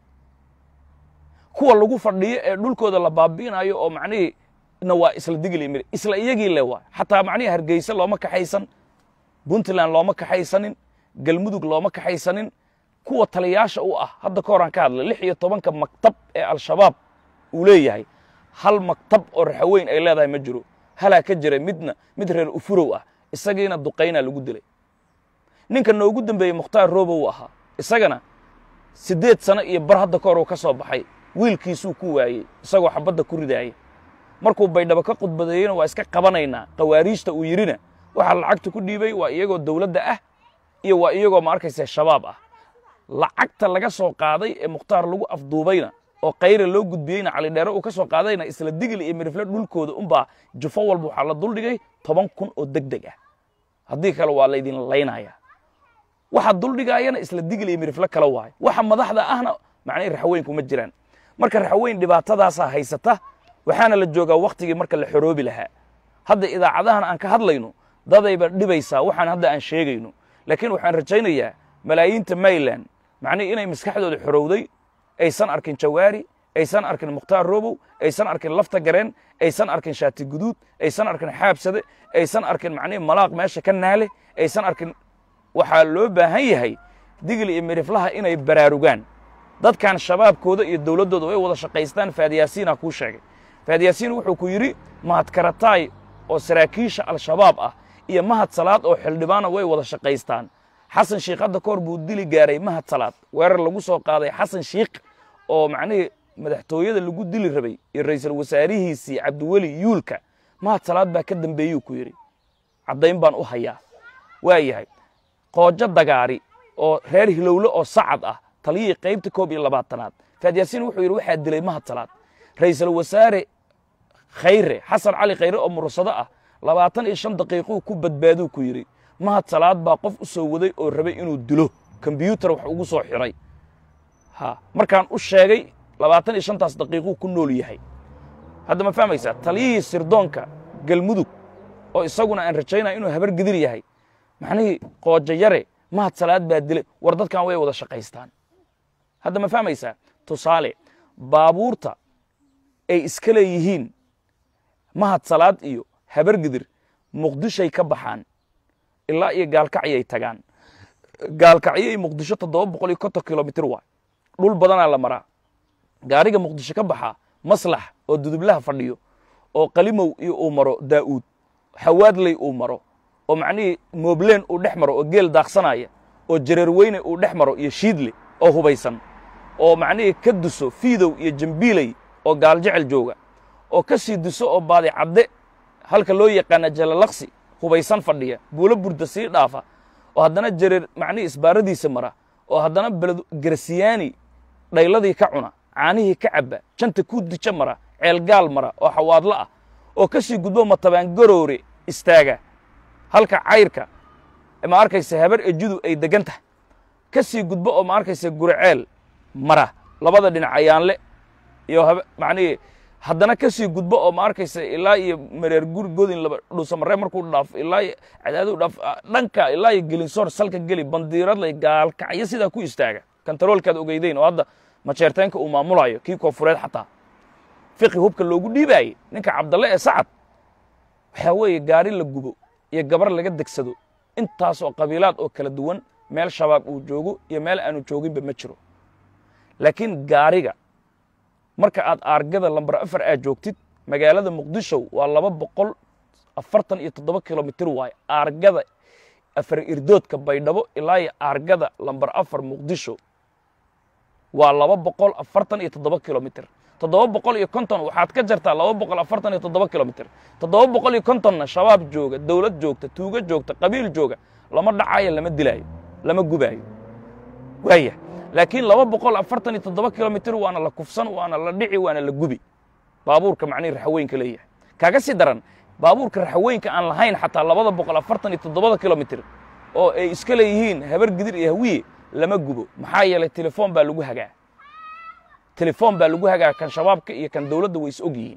[SPEAKER 1] kuwa lagu fadhiyo ee dhulkooda la baabi'inayo oo macnihii na waa isla digil iyo mirif isla iyagii le waa xataa macnihii hargeysa looma kaxaysan puntland looma kaxaysanin galmudug looma kaxaysanin kuwa taliyaasha u ah hadda ka horaan ka hadlay lix iyo tobanka maktab ee al-shabaab uu leeyahay hal maktab oo raxaweyn ay leedahay ma jiro halaa ka jira midna mid reer ufurow ah isagiina duqaynaa lagu dilay ninka noogu dambeeyey mukhtaar robow ahaa isagana siddeed sano iyo bar hadda ka hor uu ka soo baxay wiilkiisuu ku waayey isagoo xabadda ku ridaaya markuu baydhabo ka khudbadeeyena waa iska qabanaynaa khawaariijta uu yidhina waxaa lacagta ku dhiibay waa iyagoo dawladda ah iyo waa iyagoo ma arkaysa shabaab ah lacagta laga soo qaaday ee mukhtaar lagu afduubayna oo kayra loo gudbiyeyna calidheere uu ka soo qaadayna isla digil iyo mirifle dhulkooda unbaa jufo walba waxaa la duldhigay toban kun oo deg deg ah haddii kale waa laydin laynaya waxa duldhigaayana isla digil iyo mirifle kala waayo waxa madaxda ahna macnihii raxweynku ma jiraan marka raxweyn dhibaatadaasaa haysata waxaana la joogaa wakhtigii marka la xoroobi lahaa hadda idaacadahan aan ka hadlayno dadayba dhibaysaa waxaan hadda aan sheegayno laakiin waxaan rajaynayaa malaayiinta mayland macnihii inay maskaxdooda xorowday aysan arkin jawaari aysan arkin mukhtaar robow aysan arkin lafta gareen aysan arkin shaati guduud aysan arkin xaabsade aysan arkin macnihii malaaq meesha ka naale aysan arkin waxaa loo baahan yahay digil iyo miriflaha inay baraarugaan dadkan shabaabkooda iyo dowladdooda way wada shaqaystaan faadiyaasiina kuu sheegay faadiyaasiin wuxuu ku yidhi mahad karataay oo saraakiisha al-shabaab ah iyo mahad salaad oo xildhibaana way wada shaqaystaan xasan shiikh hadda ka hor buu dili gaaray mahad salaad weerar lagu soo qaaday xasan shiikh oo macnihii madaxtooyada lagu dili rabay iyo ra'iisul wasaarihiisii cabdiweli yuulka mahad salaad baa ka dambeeyuu ku yidhi caddayn baan u hayaa waa yahay qoojo dagaari oo reer hilowle oo sacad ah taliyihii qaybta koob iyo labaatanaad faadyaasiin wuxuu yidhi waxaa dilay mahad salaad ra'iisul wasaare khayre xasan cali khayre oo mursado ah labaatan iyo shan daqiiquu ku badbaaduu ku yidhi mahad salaad baa qof u soo waday oo rabay inuu dilo kombyuutar wax ugu soo xidhay ha markaan u sheegay labaatan iyo shantaas daqiiquu ku nool yahay hadda ma fahmaysaa taliyihii sirdoonka galmudug oo isaguna aan rajaynaya inuu habar gidir yahay macnihii qoojo yare mahad salaad baa dilay war dadkan way wada shaqaystaan hadda ma fahmaysaa tusaale baabuurta ay iska leeyihiin mahad salaad iyo habar gidir muqdishay ka baxaan ilaa iyo gaalkacyay tagaan gaalkacyo iyo muqdisho toddoba boqol iyo konton kilomitr waay dhul badanaa la maraa gaariga muqdisho ka baxaa maslax oo dudublaha fadhiyo oo qalimow iyo uu maro daa'uud xawaadley uu maro oo macnihii moobleen uu dhex maro oo geel daaqsanaya oo jareer weyne uu dhex maro iyo shiidle oo hubaysan oo macnihii ka duso fiidow iyo jambiiley oo gaaljecel jooga oo ka sii duso oo baadi cadde halka loo yaqaana jalalaqsi hubaysan fadhiya buulo burda sii dhaafa oo haddana jareer macnihii isbaaradiisa mara oo haddana beled garasiyaani dhayladii ka cuna caanihii ka cabba janta ku dija mara ceelgaal mara oo xawaadlo ah oo ka sii gudbo matabaan garoore istaaga halka cayrka ma arkaysa habar ejudu ay deggan tahay ka sii gudbo oo ma arkaysa guriceel mara labada dhinac ayaanle iyo macnihii haddana ka sii gudbo oo ma arkaysa ilaa iyo mareer guri godin laba dhuusamaree markuu dhaafo ilaa iyo cadaadu dhaaf dhanka ilaa iyo gelinsoor salka geli bandiiradlay gaalkacyo sidaa ku istaaga kantaroolkaad ogeydeyn oo hadda majeerteenka uu maamulayo kii koofureed xataa fiqi hubka loogu dhiibaayey ninka cabdalle ee sacad waxaa weeye gaari la gubo iyo gabar laga degsado intaas oo qabiilaad oo kala duwan meel shabaab uu joogo iyo meel aanu jooginba ma jiro laakiin gaariga marka aad aargada lambar afar aad joogtid magaalada muqdisho waa laba boqol afartan iyo toddoba kilomitr waaye aargada afar irdoodka baydhabo ilaa iyo aargada lambar afar muqdisho waa laba boqol afartan iyo toddoba kilomitr toddoba boqol iyo konton waxaad ka jartaa laba boqol afartan iyo toddoba kilomitr toddoba boqol iyo kontonna shabaab jooga dowlad joogta tuugo joogta qabiil jooga lama dhacaayo lama dilaayo lama gubaayo waaya laakiin laba boqol afartan iyo toddoba kilomitr waana la kufsan waana la dhici waana la gubi baabuurka macnihi raxaweynka leeyahay kaaga sii daran baabuurka raxaweynka aan lahayn xataa labada boqol afartan iyo toddobada kilomitr oo ay iska leeyihiin habar gidir iyo hawiye lama gubo maxaa yeelay telefoon baa lagu hagaa telefoon baa lagu hagaa kan shabaabka iyo kan dowladda way is og yihiin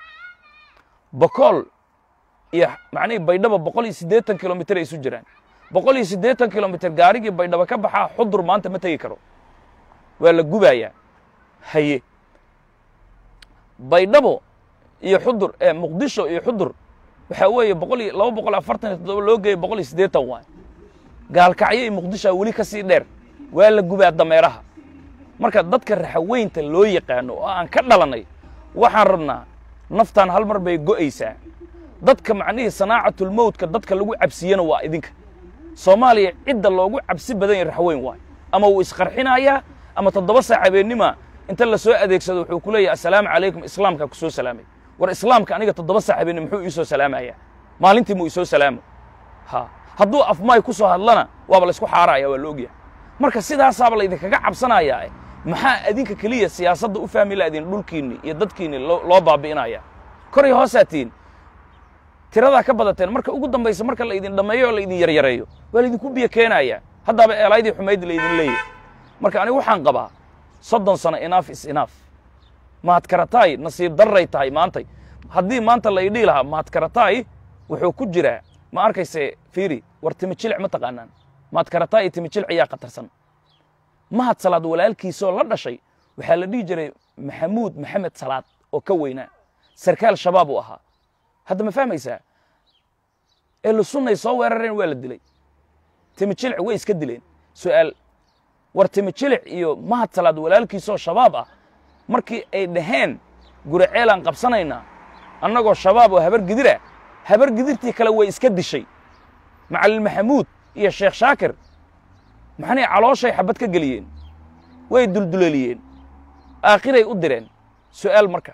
[SPEAKER 1] bokool iyo macnihii baydhaba boqol iyo siddeetan kilomitr ay isu jiraan boqol iyo siddeetan kilomitr gaarigii baydhaba ka baxaa xudur maanta ma tegi karo waa la gubayaa haye baydhabo iyo xudur ee muqdisho iyo xudur waxaa weeye boqol iyo laba boqol afartan iyo toddoba loo geeyay boqol iyo siddeetan waay gaalkacyo iyo muqdishoa weli ka sii dheer waa la gubaa dameeraha marka dadka raxaweynta loo yaqaano oo aan ka dhalannay waxaan rabnaa naftaan hal mar bay go'aysaa dadka macnihii sanaacatulmowtka dadka lagu cabsiyana waa idinka soomaaliya cidda loogu cabsi badan yahay raxweyn waay ama wuu isqarxinayaa ama toddoba saac habeennima inta la soo adeegsado wuxuu ku leeyahay assalaamu calaykum islaamkaa ku soo salaamay war islaamka aniga toddoba saac habeenni muxuu ii soo salaamayaa maalintii muu isoo salaamo ha hadduu afmaay ku soo hadlana waaba laysku xaaraya waa la ogyahay marka sidaasaaba laydinkaga cabsanayaa maxaa adinka keliya siyaasadda u fahmi laadiin dhulkiinni iyo dadkiinni loo baabi'inaya kor iyo hoosaa tihiin tiradaa ka badateen marka ugu dambaysa marka laydin dhammeeyo oo laydin yaryareeyo waa laydinku biyo keenaya haddaaba eelaydii xumayd laydin leeyahy marka anigu waxaan qabaa soddon sano inaaf is inaaf mahadkarataay nasiib darray tahay maantay haddii maanta la idhihi lahaa mahadkarataay wuxuu ku jiraa ma arkayse fiiri war timijilic ma taqaanaan mahadkarataay iyo timijilic ayaa khatarsan mahad salaad walaalkiisoo la dhashay waxaa la dhihi jiray maxamuud maxamed salaad oo ka weynaa sarkaal shabaab uu ahaa hadda ma fahmaysaa ehlu sunnay soo weerareen waa la dilay timijilic way iska dileen su'aal war timijilic iyo mahad salaad walaalkiisoo shabaab ah markii ay dhaheen guraceelaan qabsanaynaa annagoo shabaab oo habar gidira habar gidirtii kale way iska dishay macallin maxamuud iyo sheekh shaakir maxanay calooshay xabad ka geliyeen way dulduleeliyeen aakhiray u direen su'aal marka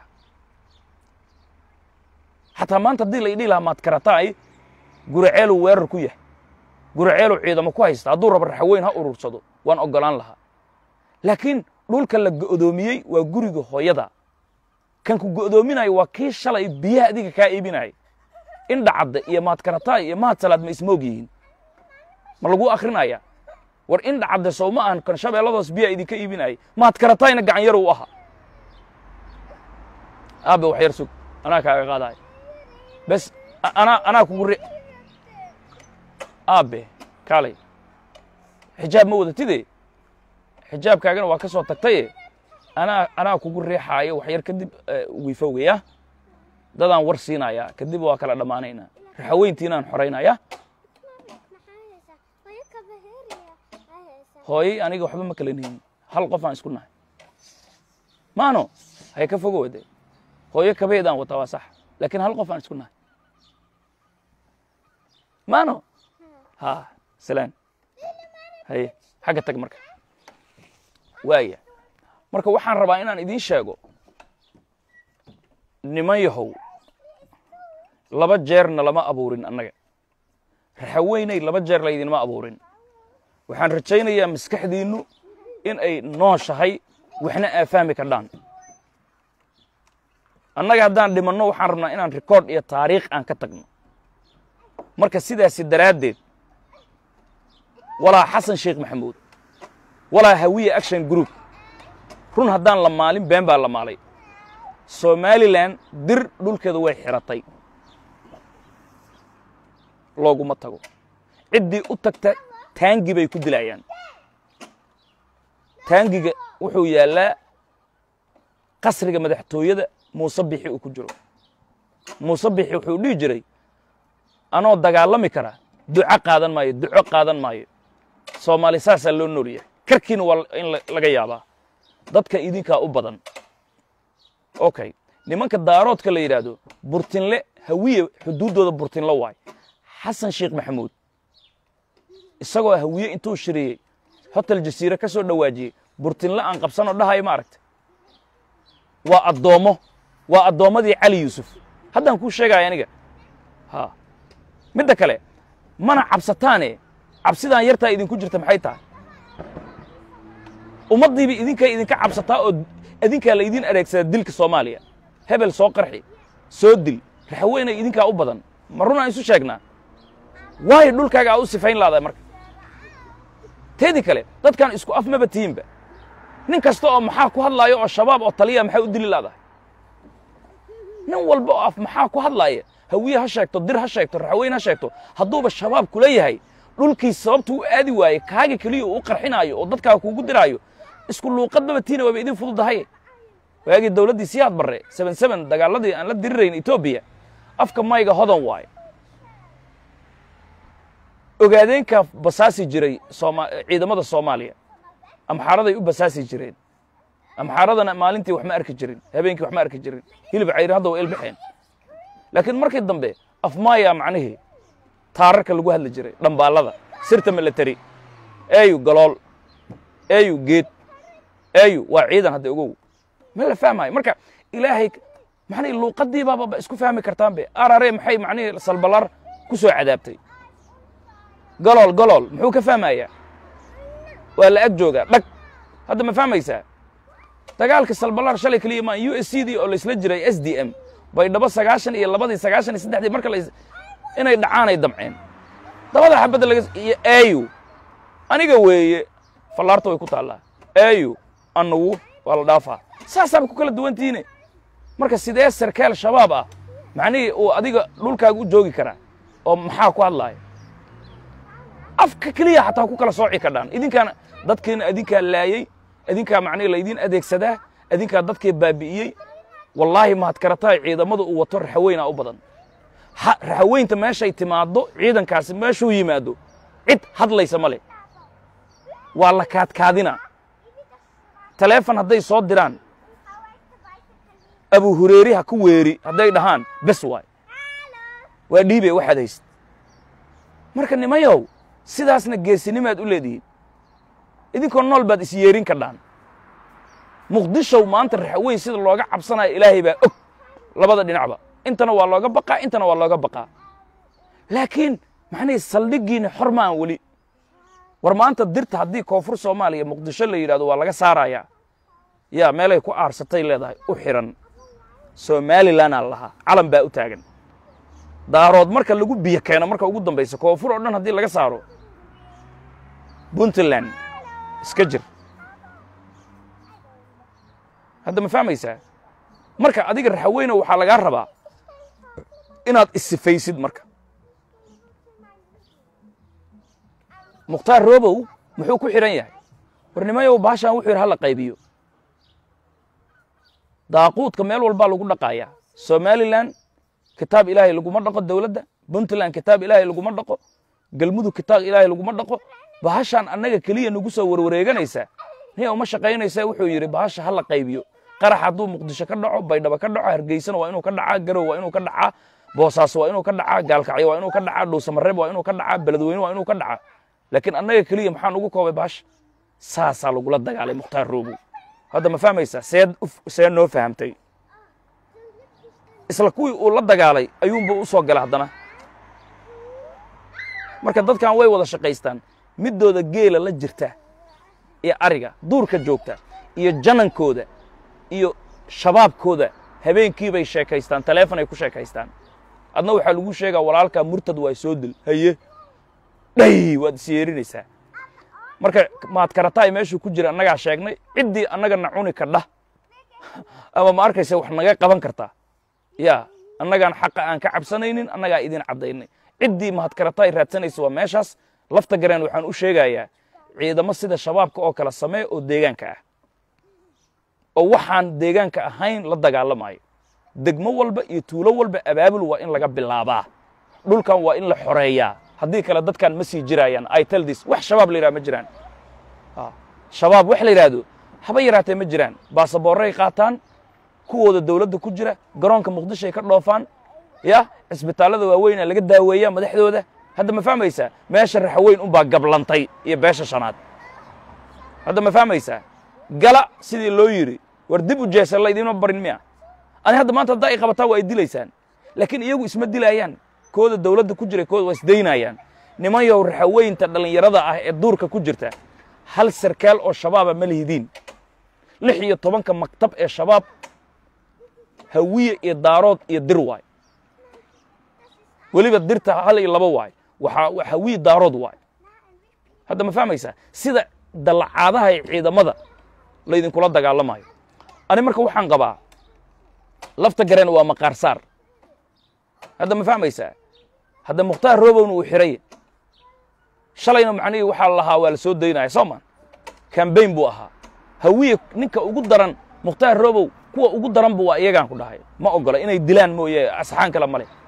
[SPEAKER 1] xataa maanta haddii la idhihi lahaa maadkarataay guraceeluu weerar ku yahay guraceeluu ciidamo ku haysta hadduu raba raxaweyn ha urursado waan oggolaan lahaa laakiin dhulka la go'doomiyey waa guriga hooyada kan ku go'doominayo waa kii shalay biyaha adiga kaa iibinayay indhacadda iyo maadkarataay iyo mahad salaad ma ismoog yihiin ma laguu akrinaya war indhacadde sow ma ahan kan shabeelladoos biyaha idinka iibinayay maadkarataayna gacan yar uu ahaa aabe wax yar sug anaa kaaga qaadaay bes anaa anaa kugu re aabe kaalay xijaab ma wadatide xijaabkaagana waa ka soo tagtaye anaa anaa kugu riixaayo wax yar kadib wiifowgaya dadaan war siinayaa kadib waa kala dhammaanaynaa raxaweyntiinaan xoraynaya hooyey aniga waxba ma kala nihin hal qof aan isku nahay maano hay ka fogo wade hooyo kabeedaan wataa waa sax laakiin hal qof aan isku nahay maano ha salaan haye xagga tag marka waaya marka waxaan rabaa inaan idiin sheego niman yahow laba jeerna lama abuurin annaga raxaweynay laba jeer laydinma abuurin waxaan rajaynayaa maskaxdiinnu in ay nooshahay waxna aa fahmi kardhaan annaga haddaan dhimanno waxaan rabnaa inaan rikoord iyo taariikh aan ka tagno marka sidaasi daraaddeed walaa xasan sheekh maxamuud walaa hawiye action group run haddaan la maalin been baa la maalay somalilan dir dhulkeeda way xiratay looguma tago ciddii u tagta taangi bay ku dilayaan taangiga wuxuu yaallaa qasriga madaxtooyada muuse bixi uu ku jiro muuse bixi wuxuu dhihi jiray anoo dagaalami kara duco qaadan maayo duco qaadan maayo soomaali saasaa loo noolyahay karkiina waa in laga yaabaa dadka idinkaa u badan okay nimanka daaroodka la yidhaahdo burtinle hawiye xuduuddooda burtinle waay xasan sheekh maxamuud isagoo hawiye intuu shiriyey hotel jasiire ka soo dhowaajiyey burtinle aan qabsanoo dhahayo ma aragta waa addoommo waa addoommadii cali yuusuf haddaan kuu sheegaya aniga ha midda kale mana cabsataane cabsidaan yartaa idinku jirta maxay tahay ummaddiiba idinkay idinka cabsataa oo idinkaa laydin adeegsadaa dilka soomaaliya hebel soo qarxi soo dil raxaweynay idinkaa u badan ma runaan isu sheegnaa waayo dhulkaaga aa u sifayn laadahay marka teedii kale dadkan isku af maba tihiinba nin kasta oo maxaa ku hadlaaya oo shabaab oo taliya maxay u dili laadahay nin walba oo af maxaa ku hadlaaya hawiye ha sheegto dir ha sheegto raxweyn ha sheegto hadduuba shabaab kula yahay dhulkiis sababtuu u aadi waaye kaaga keliya uu u qarxinaayo oo dadkaa kuugu diraayo isku luuqadbaba tiina waaba idin fududahay waagii dawladdii siyaad barre seben seben dagaaladii aan la dirirayn etoobiya afka mayga hodan waaye ogaadeenkaa basaasi jiray sooma ciidamada soomaaliya amxaaraday u basaasi jireen amxaaradana maalintii wax ma arki jirin habeenkii wax ma arki jirin hilib cayri hadda waa ilbaxeen laakiin markii dambe afmaaya macnihii taararka lagu hadli jiray dhambaallada sirta milatari eeyu galool eeyu geed eeyu waa ciidan hadda ogow ma la fahmayo marka ilaahay macnihii luuqadii baaba isku fahmi kartaan be arare maxay macnihii salballaar ku soo cadaabtay galool galool muxuu ka fahmayaa waa la ag joogaa dhag hadda ma fahmaysaa dagaalka salballaar shalay keliya maa u s c dii oo laysla jiray s d m baydhabo sagaashan iyo labadii sagaashan iyo saddexdii marka la inay dhacaanay damceen dabada xabadda laga iyo eeyu aniga weeye fallaarta way ku taallaa eeyu annagu waa la dhaafaa saasaaba ku kala duwantihiine marka sidee sarkaal shabaab ah macnihii uu adiga dhulkaaga u joogi karaa oo maxaa ku hadlaaya afka keliya xataa ku kala sooci kadhaan idinkaana dadkiina idinkaa laayey idinkaa macnihi laydin adeegsadaa idinkaa dadkii baabi'iyey wallaahi mahad karatahay ciidamada uu wato raxaweynaa u badan raxaweynta meeshay timaaddo ciidankaasi meeshuu yimaado cid hadlaysa ma leh waa la kaadkaadina taleefon hadday soo diraan abu hureeri ha ku weeri hadday dhahaan bes waay waa dhiibe waxaad hayst marka nimayow sidaasna geesinimaad u leedihiin idinkoo nool baad is yeerin kadhaan muqdishow maanta raxaweyn sida looga cabsanayo ilaahay baa og labada dhinacba intana waa looga baqaa intana waa looga baqaa laakiin macnihii saldhiggiina xor maan weli war maanta dirta haddii koonfur soomaaliya muqdisho la yidhahdo waa laga saarayaa yaa meelay ku aarsatay leedahay u xiran somalilanaa lahaa calan baa u taagan daarood marka lagu biyo keeno marka ugu dambaysa koonfur oo dhan haddii laga saaro puntland iska jir hadda ma fahmaysaa marka adiga raxaweyne waxaa lagaa rabaa inaad isifaysid marka mukhtaar robow muxuu ku xidhan yahay warnimayow baashaan wuxuu yidhi hala qaybiyo daaquudka meel walbaa lagu dhaqaayaa somalilan kitaab ilaahay laguma dhaqo dowladda puntland kitaab ilaahay laguma dhaqo galmudug kitaab ilaahay laguma dhaqo bahashaan annaga keliya nagu soo warwareeganaysaa niya uma shaqaynaysaa wuxuu yidhi bahasha hala qaybiyo qarax hadduu muqdisho ka dhaco baydhabo ka dhaco hargeysana waa inuu ka dhacaa garow waa inuu ka dhacaa boosaaso waa inuu ka dhacaa gaalkacyo waa inuu ka dhacaa dhuusamareeb waa inuu ka dhacaa beledweyne waa inuu ka dhacaa laakiin annaga keliya maxaan ugu koobay bahasha saasaa lagula dagaalay mukhtaar roobow hadda ma fahmaysaa seed see noo fahamtay isla kuwii uu la dagaalay ayuunbuu u soo gala haddana marka dadkan way wada shaqaystaan middooda geela la jirta iyo ariga duurka joogta iyo janankooda iyo shabaabkooda habeenkii bay sheekaystaan taleefon ay ku sheekaystaan adna waxaa lagu sheegaa walaalkaa murtad waa soo dil haye dhay waad is yeerinaysaa marka maad karataay meeshuu ku jira annagaa sheegnay ciddii annaga na cuni kadha ama ma arkaysa wax naga qaban kartaa ya annagaan xaqa aan ka cabsanaynin annagaa idin caddaynay ciddii mahadkarataay raadsanaysa waa meeshaas lafta gareen waxaan u sheegayaa ciidamo sida shabaabka oo kale samee oo deegaanka ah oo waxaan deegaanka ahayn la dagaalamayo degmo walba iyo tuulo walba abaabul waa in laga bilaabaa dhulkan waa in la xoreeyaa haddii kale dadkan ma sii jiraayaan i tell this wax shabaab la yidhaha ma jiraan shabaab wax la yidhaahdo haba yaraatee ma jiraan baasaboorray qaataan kuwooda dawladda ku jira garoonka muqdishoay ka dhoofaan ya cisbitaallada waaweynaa laga daaweeyaa madaxdooda hadda ma fahmaysaa meesha raxaweyn unbaa gablantay iyo beesha shanaad hadda ma fahmaysaa gala sidii loo yidhi war dib u jeesa laydinma barin miya ani hadda maanta haddaa ay qabataa waa ay dilaysaan laakiin iyagu isma dilaayaan kooda dawladda ku jira kooda waa isdaynayaan nimanyow raxaweynta dhallinyarada ah ee duurka ku jirta hal sarkaal oo shabaaba ma lihidiin lix iyo tobanka maktab ee shabaab hawiye iyo daarood iyo dir waay weliba dirta hal iyo laba waay waxaa hawiye daarood waay hadda ma fahmaysaa sida dallacaadaha ee ciidamada laydinkula dagaalamayo ani marka waxaan qabaa lafta gareen waa maqaar saar hadda ma fahmaysaa hadda mukhtaar roobowna uu xiraya shalayna macnihii waxaa la lahaa waa la soo daynaya soo ma kambayn buu ahaa hawiye ninka ugu daran mukhtaar robow kuwa ugu daranba waa iyagaan ku dhahay ma ogola inay dilaan mooye asxaan kale ma leh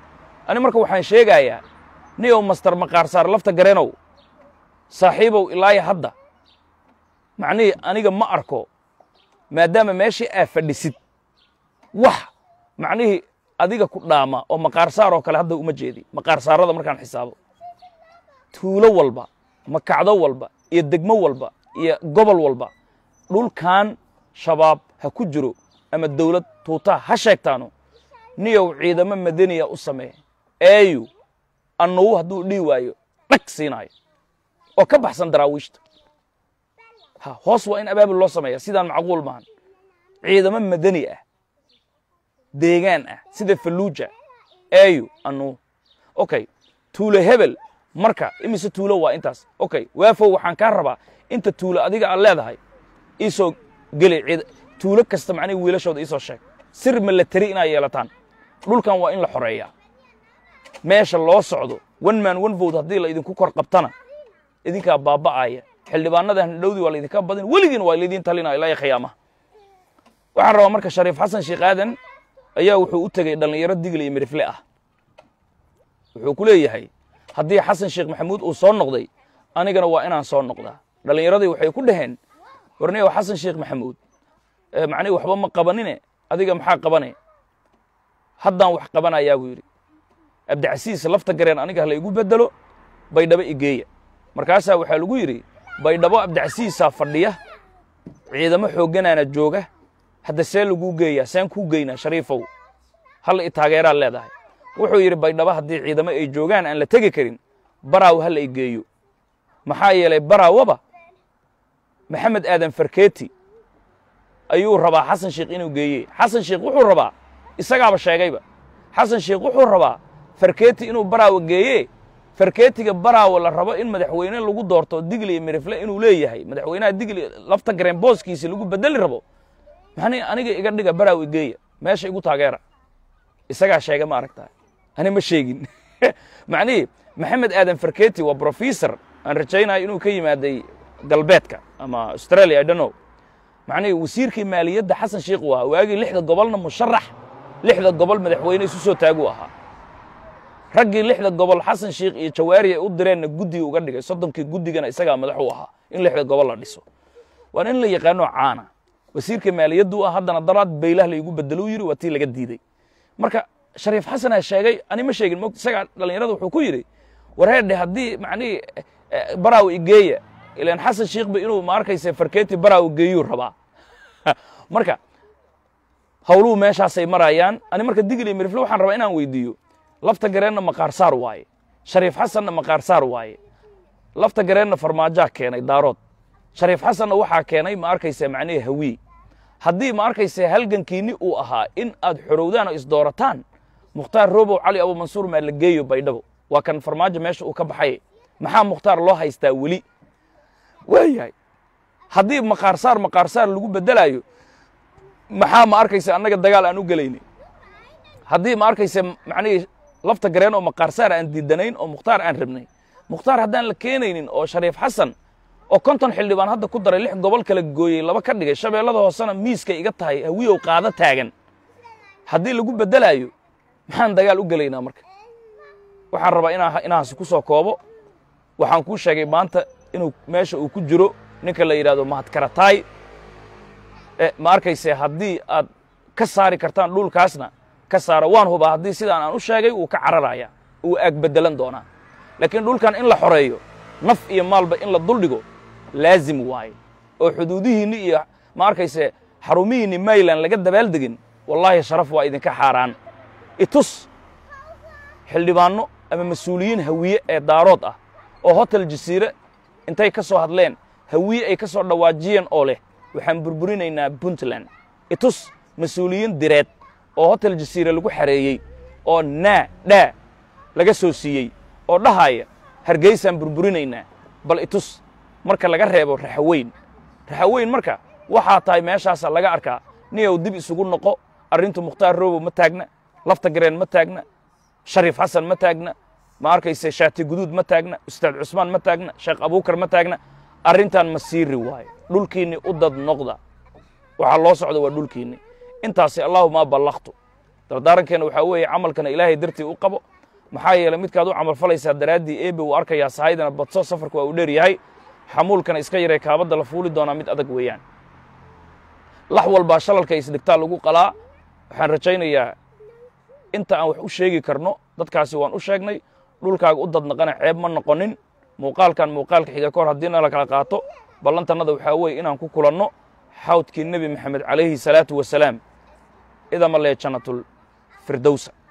[SPEAKER 1] ani marka waxaan sheegayaa niyow master maqaarsaar lafta gareenow saaxiibow ilaaya hadda macnihii aniga ma arko maadaama meeshii aa fadhisid wax macnihii adiga ku dhaama oo maqaarsaar oo kale hadda uma jeedi maqaarsaarada markaan xisaabo tuulo walba makacdo walba iyo degmo walba iyo gobol walba dhulkan shabaab ha ku jiro ama dawlad tuutaa ha sheegtaano niyow ciidamo madaniya u samee eeyu annugu hadduu dhihi waayo dhag siinaayo oo ka baxsan daraawiishta ha hoos waa in abaabul loo sameeya sidaan macquul maahan ciidamo madani ah deegaan ah sida falluuja eeyu annugu okay tuulo hebel marka imise tuulo waa intaas okay waafow waxaan kaa rabaa inta tuulo adiga aad leedahay iisoo geli ciid tuulo kasta macnihi wiilashooda iisoo sheeg sir milatari inaad yeelataan dhulkan waa in la xoreeyaa meesha loo socdo one man one vote haddii la idinku kor qabtana idinkaa baaba'aya xildhibaanadan dhowdii waa laydinka badin weligiin waa laydin talinaya ilaa khiyaamaha waxaan rabaa marka shariif xasan sheekh aadan ayaa wuxuu u tegey dhallinyaro digli iyo midhifle ah wuxuu ku leeyahay haddii xasan sheekh maxamuud uu soo noqday anigana waa inaan soo noqdaa dhallinyaradii waxay ku dhaheen warniyow xasan sheekh maxamuud macnihi waxba ma qabanine adiga maxaa qabane haddaan wax qabanayaa buu yidhi abdicasiis lafta gareen aniga ha laygu beddelo baydhabo igeeya markaasaa waxaa lagu yidhi baydhabo abdicasiisaa fadhiya ciidamo xoogganaana jooga hadda see laguu geeyaa seen kuu geynaa shariifow hal i taageeraad leedahay wuxuu yidhi baydhabo haddii ciidamo ay joogaan aan la tegi karin baraaw ha la i geeyo maxaa yeelay baraawaba maxamed aadan farkeeti ayuu rabaa xasan sheekh inuu geeye xasan sheekh wuxuu rabaa isagaaba sheegayba xasan sheekh wuxuu rabaa farkeeti inuu baraawa geeye farkeetiga baraawa la rabo in madaxweyne lagu doorto digli iyo mirifle inuu leeyahay madaxweynaha digli lafta gareen booskiisi lagu bedeli rabo maxni aniga iga dhiga baraaw igeeya meesha igu taageera isagaa sheega ma aragtaa ani ma sheegin macnihii maxamed aadan farkeeti waa brofessor aan rajaynayo inuu ka yimaaday galbeedka ama australia i don't know macnihii wasiirkii maaliyadda xasan sheekh uu ahaa waagii lixda gobolna musharax lixda gobol madaxweyne isu soo taaguu ahaa raggii lixda gobol xasan sheekh iyo jawaari ay u direenna guddiga uga dhigay soddonkii guddigana isagaa madax u ahaa in lixda gobol la dhiso waana in la yaqaano caana wasiirka maaliyaddu ah haddana daraad baylah laygu bedeluu yidhi waa tii laga diidey marka shariif xasanaa sheegay ani ma sheegin mo isagaa dhallinyarada wuxuu ku yidhi wareedhe haddii macnihii baraaw igeeya ilaan xasan sheekhba inuu ma arkaysa farkeeti baraaw geeyuu rabaa marka hawluhu meeshaasay marayaan ani marka digli mirifle waxaan rabaa inaan weydiiyo lafta gareenna maqaarsaar waaye shariif xasanna maqaarsaar waaye lafta gareenna farmaajaa keenay daarood shariif xasanna waxaa keenay ma arkaysa macnihii hawii haddii ma arkaysa halgankiinni uu ahaa in aad xorowdaan oo isdoorataan mukhtaar robow cali abumansuur maa la geeyo baydhabo waa kan farmaajo meesha uu ka baxay maxaa mukhtaar loo haystaa weli waayahay haddii maqaarsaar maqaarsaar lagu beddelaayo maxaa ma arkaysa annaga dagaal aan u gelayni haddii ma arkaysa macnihii lafta gareen oo maqaarsaar aan diidanayn oo mukhtaar aan rabnay mukhtaar haddaan la keenaynin oo shariif xasan oo konton xildhibaan hadda ku daray lix gobol kala gooyey laba ka dhigay shabeellada hoosena miiskay iga tahay hawiyow qaado taagan haddii lagu beddelaayo maxaan dagaal u gelaynaa marka waxaan rabaa inaa inaansi ku soo koobo waxaan kuu sheegay maanta inuu meesha uu ku jiro ninka la yidhahdo mahadkarataay ma arkayse haddii aad ka saari kartaan dhulkaasna ka saara waan hubaa haddii sidaan aan u sheegay wuu ka cararaya uu aag beddelan doonaa laakiin dhulkan in la xoreeyo naf iyo maalba in la duldhigo laazim waaye oo xuduudihiinni iyo ma arkayse xarumihiinni mayland laga dabaaldegin wallaahi sharaf waa idinka xaaraan itus xildhibaanno ama mas-uuliyiin hawiye ee daarood ah oo hotel jasiire intay ka soo hadleen hawiye ay ka soo dhawaajiyeen oo leh waxaan burburinaynaa puntland itus mas-uuliyiin direed oo hotel jasiire lagu xareeyey oo naa dhaa laga soo siiyey oo dhahaya hargeysaan burburinaynaa bal itus marka laga reebo raxaweyn raxaweyn marka waxaa tahay meeshaasa laga arkaa niyow dib isugu noqo arrintu mukhtaar robow ma taagna lafta gareen ma taagna shariif xasan ma taagna ma arkayse shaati guduud ma taagna ustaad cusmaan ma taagna sheekh abuukar ma taagna arrintan ma siiri waayo dhulkiinni u dad noqda waxaa loo socda waa dhulkiinni intaasi allaahuma ballaqtu dardaarankeena waxaa weeye camalkana ilaahay dartii u qabo maxaa yeeley midkaad u camalfalaysaa daraaddii eebe wuu arkayaa sahaydana badso safarka waa uu dheer yahay xamuulkana iska yaree kaabadda la fuuli doonaa mid adag weeyaan lax walbaa shalalka isdhigtaa lagu qalaa waxaan rajaynayaa inta aan wax u sheegi karno dadkaasi waan u sheegnay dhulkaaga u dadnaqana ceeb ma noqonin muuqaalkan muuqaalka xiga ka hor haddiina la kala qaato ballantannada waxaa weeye inaan ku kulanno xawdkii nebi maxamed calayhi salaatu wasalaam idama lee jannatul firdowsa